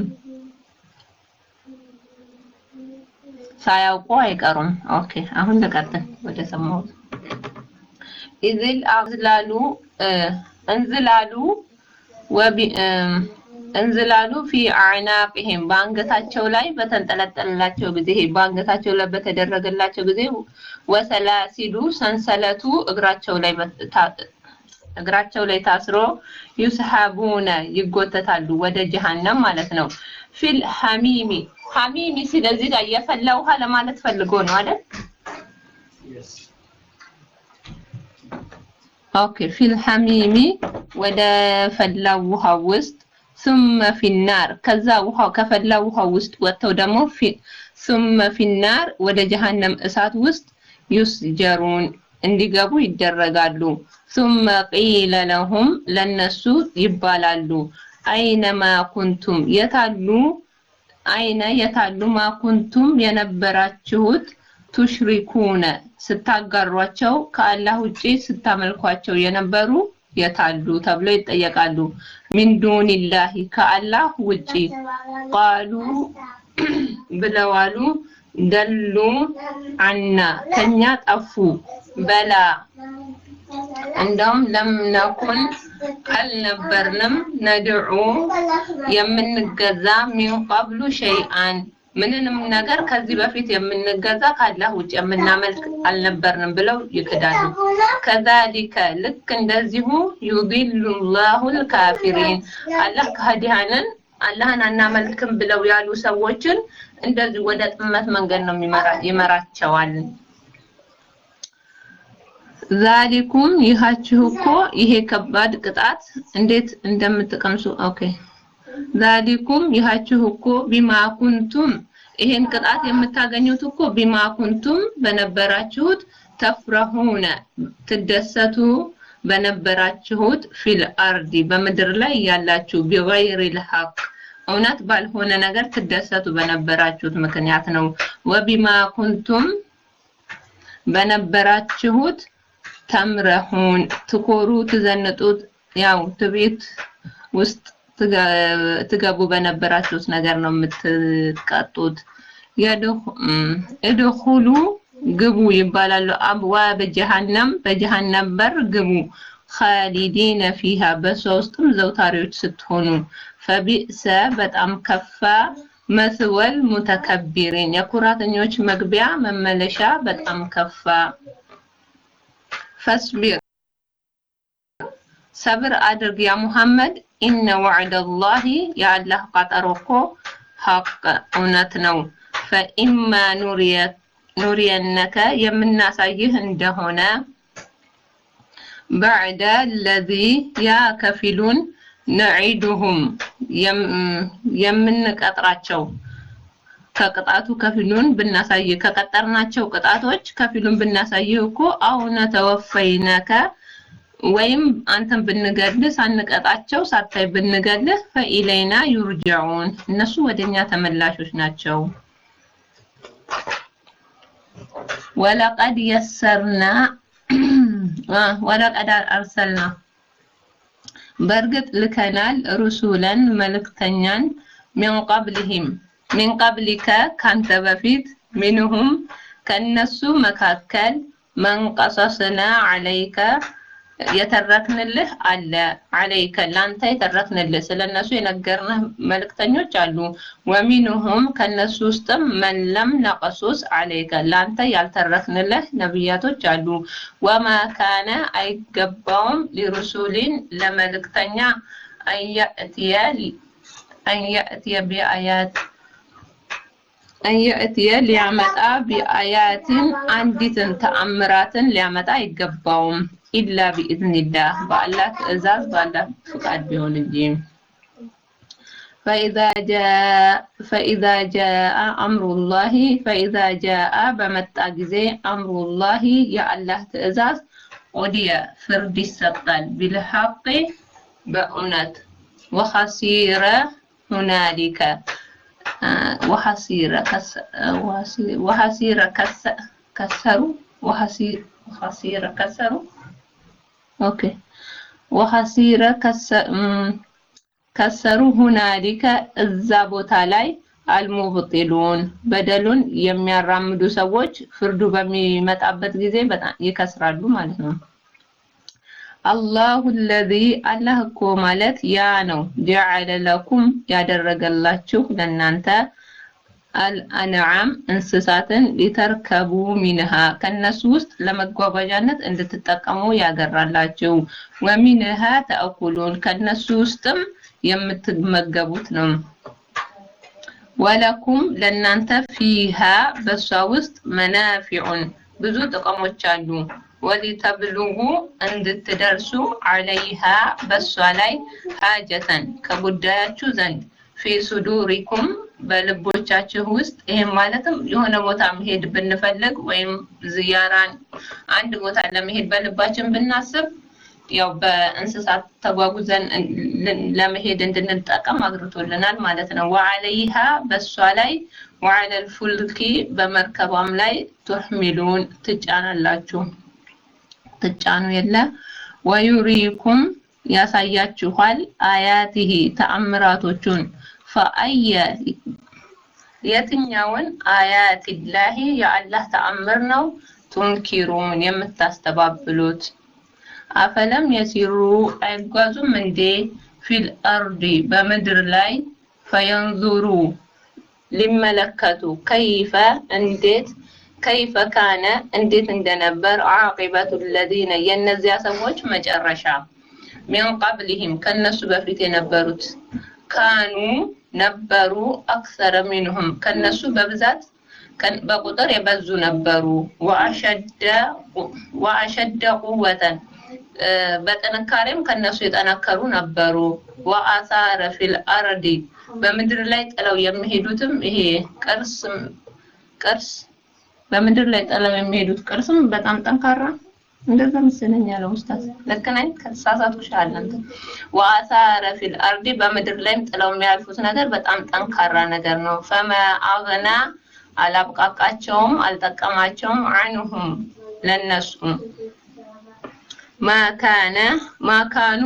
ሳያውቁ አይቀሩም ኦኬ አሁን ልቀጥል ወደ ሰማሁት ኢዝል አዝላሉ እንዝላሉ ወቢ እንዝላሉ ፊ አዕናቅህም በአንገታቸው ላይ በተንጠለጠለላቸው ጊዜ በአንገታቸው ላይ በተደረገላቸው ጊዜ ወሰላሲሉ ሰንሰለቱ እግራቸው ላይ እግራቸው ላይ ታስሮ ዩስሐቡነ ይጎተታሉ ወደ ጀሃነም ማለት ነው። ፊል ሐሚሚ ሐሚሚ ስለዚህ ጋር የፈላ ውሃ ለማለት ፈልጎ ነው አይደል? ኦኬ ፊል ሐሚሚ ወደ ፈላው ውሃ ውስጥ ثم في النار ከዛ ውሃው ከፈላ ውሃ ውስጥ ወጥተው ደግሞ ثم في النار ወደ ጀሃነም እሳት ውስጥ ዩስጀሩን እንዲገቡ ይደረጋሉ። ثم قيل لهم ለነሱ ይባላሉ አይነማ ኩንቱም የታሉ አይነ የታሉ ማ ኩንቱም የነበራችሁት ቱሽሪኩነ ስታጋሯቸው ከአላህ ውጪ ስታመልኳቸው የነበሩ የታሉ ተብለው ይጠየቃሉ። ሚን ዱኒላሂ ከአላህ ውጪ ቃሉ ብለዋሉ ደሉ አና ከኛ ጠፉ በላ እንደውም ለም ነኩን አልነበርንም ነድዑ የምንገዛ ሚን ቀብሉ ሸይአን ምንንም ነገር ከዚህ በፊት የምንገዛ ካላህ ውጭ የምናመልክ አልነበርንም ብለው ይክዳሉ። ከዛሊከ ልክ እንደዚሁ ዩዲሉ ላሁል ካፊሪን አላህ ከሃዲያንን አላህን አናመልክም ብለው ያሉ ሰዎችን እንደዚህ ወደ ጥመት መንገድ ነው ይመራቸዋል። ዛሊኩም ይሃችሁ እኮ ይሄ ከባድ ቅጣት እንዴት እንደምትቀምሱ ኦኬ ዛሊኩም ይሃችሁ እኮ ቢማ ኩንቱም ይሄን ቅጣት የምታገኙት እኮ ቢማ ኩንቱም በነበራችሁት ተፍረሁነ ትደሰቱ በነበራችሁት ፊል አርዲ በምድር ላይ ያላችሁ ቢገይሪል ሐቅ እውነት ባልሆነ ነገር ትደሰቱ በነበራችሁት ምክንያት ነው። ወቢማ ኩንቱም በነበራችሁት ተምረሁን ትኮሩ ትዘንጡት ያው ትቤት ውስጥ ትገቡ በነበራችሁት ነገር ነው የምትቀጡት። እድኹሉ ግቡ ይባላሉ። አብዋብ ጀሃነም በጀሃነም በር ግቡ። ኻሊዲነ ፊሃ በሷ ውስጥም ዘውታሪዎች ስትሆኑ ፈቢእሰ በጣም ከፋ መስወል ሙተከቢሪን የኩራተኞች መግቢያ መመለሻ በጣም ከፋ። ፈስቢር ሰብር አድርግ ያ ሙሐመድ ኢነ ወዕደላሂ የአላህ ቀጠሮ እኮ ሐቅ እውነት ነው። ፈኢማ ኑሪየነከ የምናሳይህ እንደሆነ ባዕደ ለዚ ያ ከፊሉን ነዒዱሁም የምንቀጥራቸው ከቅጣቱ ከፊሉን ብናሳይ ከቀጠርናቸው ቅጣቶች ከፊሉን ብናሳይህ እኮ አሁነ ተወፈይነከ ወይም አንተን ብንገልህ ሳንቀጣቸው ሳታይ ብንገልህ ፈኢለይና ዩርጃዑን እነሱ ወደኛ ተመላሾች ናቸው። ወለቀድ የሰርና ወለቀድ አርሰልና በእርግጥ ልከናል ሩሱለን መልእክተኛን ሚን ቀብልህም ሚን ቀብሊከ ካንተ በፊት ሚንሁም ከነሱ መካከል መንቀሰስና አለይከ የተረክንልህ አለ አለይከ ላንተ የተረክንልህ ስለነሱ የነገርንህ መልእክተኞች አሉ ወሚንሁም ከነሱ ውስጥም መለም ነቀሱስ አለይከ ላንተ ያልተረክንልህ ነቢያቶች አሉ ወማ ካነ አይገባውም ሊሩሱሊን ለመልእክተኛ አንየእትየ አንየእትየ ቢአያት አንየእትየ ሊያመጣ ቢአያትን አንዲትን ተአምራትን ሊያመጣ አይገባውም ኢላ ቢኢዝኒላህ በአላህ ትእዛዝ በአላህ ፍቃድ ቢሆን እንጂ فإذا جاء فإذا جاء أمر الله فإذا جاء بمتى ጊዜ أمر الله يا الله ትእዛዝ ኦዲየ ፍርድ ይሰጣል ቢልሐቅ በእውነት ወኸሲረ ሁናሊከ وحسيرة كس وحسيرة كس كسروا وحسيرة كسروا اوكي وحسيرة كس ከሰሩ ሁናሊከ እዛ ቦታ ላይ አልሙብጢሉን በደሉን የሚያራምዱ ሰዎች ፍርዱ በሚመጣበት ጊዜ በጣም ይከስራሉ ማለት ነው። አላሁ ለዚ አላህ እኮ ማለት ያ ነው ጀዐለ ለኩም ያደረገላችሁ ለእናንተ አልአንዓም እንስሳትን ሊተርከቡ ሚንሃ ከነሱ ውስጥ ለመጓጓዣነት እንድትጠቀሙ ያገራላችሁ ወሚንሃ ተአኩሉን ከነሱ ውስጥም የምትመገቡት ነው። ወለኩም ለእናንተ ፊሃ በሷ ውስጥ መናፊዑን ብዙ ጥቅሞች አሉ። ወሊተብሉጉ እንድትደርሱ አለይሃ በሷ ላይ ሀጀተን ከጉዳያችሁ ዘንድ ፊ ሱዱሪኩም በልቦቻችሁ ውስጥ ይህም ማለትም የሆነ ቦታ መሄድ ብንፈልግ ወይም ዝያራን አንድ ቦታ ለመሄድ በልባችን ብናስብ ያው በእንስሳት ተጓጉዘን ለመሄድ እንድንጠቀም አግርቶልናል ማለት ነው። ወአለይሃ በሷ ላይ ወአለል ፉልኪ በመርከቧም ላይ ቱሕሚሉን ትጫናላችሁ ትጫኑ የለ ወዩሪኩም ያሳያችኋል አያቲሂ ተአምራቶቹን ፈአየ የትኛውን አያቲላሂ የአላህ ተአምር ነው ቱንኪሩን የምታስተባብሉት አፈለም የሲሩ አይጓዙም እንዴ ፊል አርዲ በምድር ላይ ፈየንዙሩ ሊመለከቱ ከይፈ እንዴት ከይፈ ካነ እንዴት እንደነበር አቂበቱ ለዚነ የእነዚያ ሰዎች መጨረሻ ሚን ቀብሊሂም ከነሱ በፊት የነበሩት ካኑ ነበሩ አክሰረ ሚንሁም ከነሱ በብዛት በቁጥር የበዙ ነበሩ ወአሸደ ቁወተን በጥንካሬም ከነሱ የጠነከሩ ነበሩ። ወአሳረ ፊል አርዲ በምድር ላይ ጥለው የሚሄዱትም ይሄ ቅርስ ቅርስ በምድር ላይ ጥለው የሚሄዱት ቅርስም በጣም ጠንካራ እንደዛ መሰለኝ ያለው ኡስታዝ ልክ ነኝ? ከተሳሳትኩ ሻለን ወአሳረ ፊል አርዲ በምድር ላይም ጥለው የሚያልፉት ነገር በጣም ጠንካራ ነገር ነው። ፈመ አግና አላብቃቃቸውም፣ አልጠቀማቸውም አንሁም ለነሱ ማካነ ማካኑ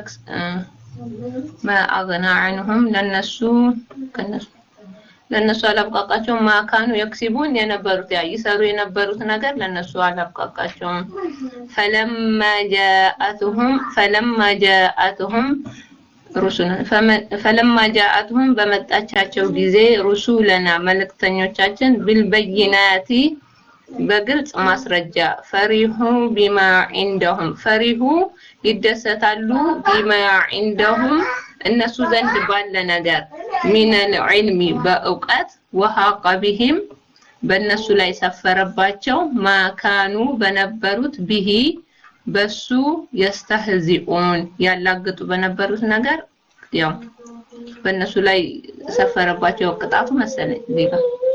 ማአግና አንሁም ለነሱ ከነሱ ለነሱ አላብቃቃቸውም። ማካኑ የክሲቡን የነበሩት ያ ይሰሩ የነበሩት ነገር ለነሱ አላብቃቃቸውም። ፈለማ ጃአቱሁም ፈለማ ጃአቱሁም ሩሱና ፈለማ ጃአቱሁም በመጣቻቸው ጊዜ ሩሱለና መልእክተኞቻችን ቢልበይናቲ በግልጽ ማስረጃ ፈሪሁ ቢማ ዒንደሁም ፈሪሁ ይደሰታሉ ቢማ ዒንደሁም እነሱ ዘንድ ባለ ነገር ሚነል ዒልሚ በእውቀት ወሀቀ ቢሂም በእነሱ ላይ ሰፈረባቸው ማካኑ በነበሩት ቢሂ በሱ የስተህዚኡን ያላግጡ በነበሩት ነገር ያው በእነሱ ላይ ሰፈረባቸው ቅጣቱ መሰለኝ ዜጋ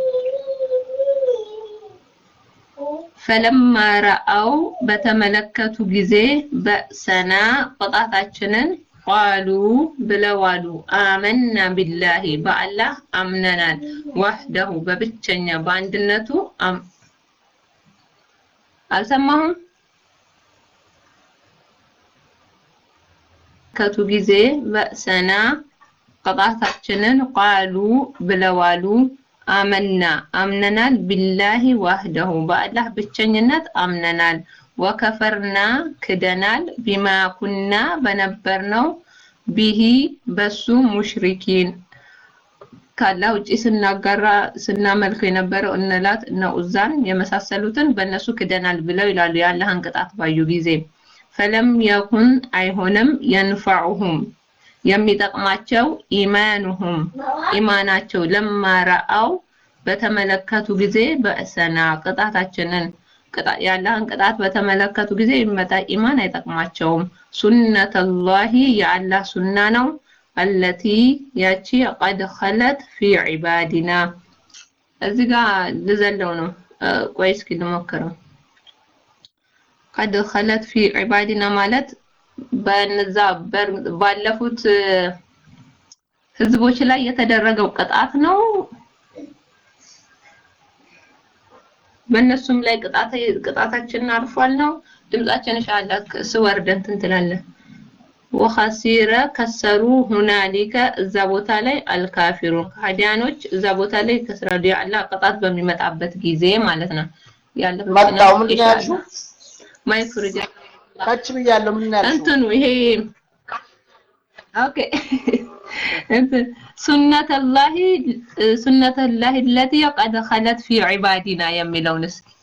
ፈለማ ረአው በተመለከቱ ጊዜ በእሰና ቅጣታችንን ቃሉ ብለዋሉ አመና ቢላሂ በአላህ አምነናል ዋህደሁ በብቸኛ በአንድነቱ አልሰማሁም ከቱ ጊዜ በእሰና ቅጣታችንን ቃሉ ብለዋሉ አመና አምነናል ቢላሂ ዋህደሁ በአላህ ብቸኝነት አምነናል ወከፈርና ክደናል ቢማ ኩና በነበርነው ቢሂ በሱ ሙሽሪኪን ካላህ ውጪ ስናጋራ ስናመልከው የነበረው እነላት እነ ኡዛን የመሳሰሉትን በእነሱ ክደናል ብለው ይላሉ የአላህን ቅጣት ባዩ ጊዜ ፈለም የኩን አይሆንም የንፈዑሁም የሚጠቅማቸው ኢማኑሁም ኢማናቸው ለማራአው በተመለከቱ ጊዜ በእሰና ቅጣታችንን የአላህን ቅጣት በተመለከቱ ጊዜ የሚመጣ ኢማን አይጠቅማቸውም። ሱነተላሂ የአላህ ሱና ነው። አለቲ ያቺ ቀድ ኸለት ፊ ዒባዲና እዚህ ጋር ልዘለው ነው። ቆይ እስኪ ልሞክረው። ቀድ ኸለት ፊ ዒባዲና ማለት በነዛ ባለፉት ህዝቦች ላይ የተደረገው ቅጣት ነው። በእነሱም ላይ ቅጣታችንን አልፏል ነው። ድምጻችን ሻላ ስወርድ እንትን ትላለህ። ወኸሲረ ከሰሩ ሁናሊከ እዛ ቦታ ላይ አልካፊሩን ከሃዲያኖች እዛ ቦታ ላይ ከስራዱ የአላህ ቅጣት በሚመጣበት ጊዜ ማለት ነው። መጣው ምንድን ነው ያልሽው? ማይፍርጃ ከች ብያለሁ። ምን ያልሽው? እንትኑ ይሄ ኦኬ እንትን ሱነተላሂ ሱነተላሂ ለቲ ቀድ ኸለት ፊ ዒባዲና የሚለውን እስኪ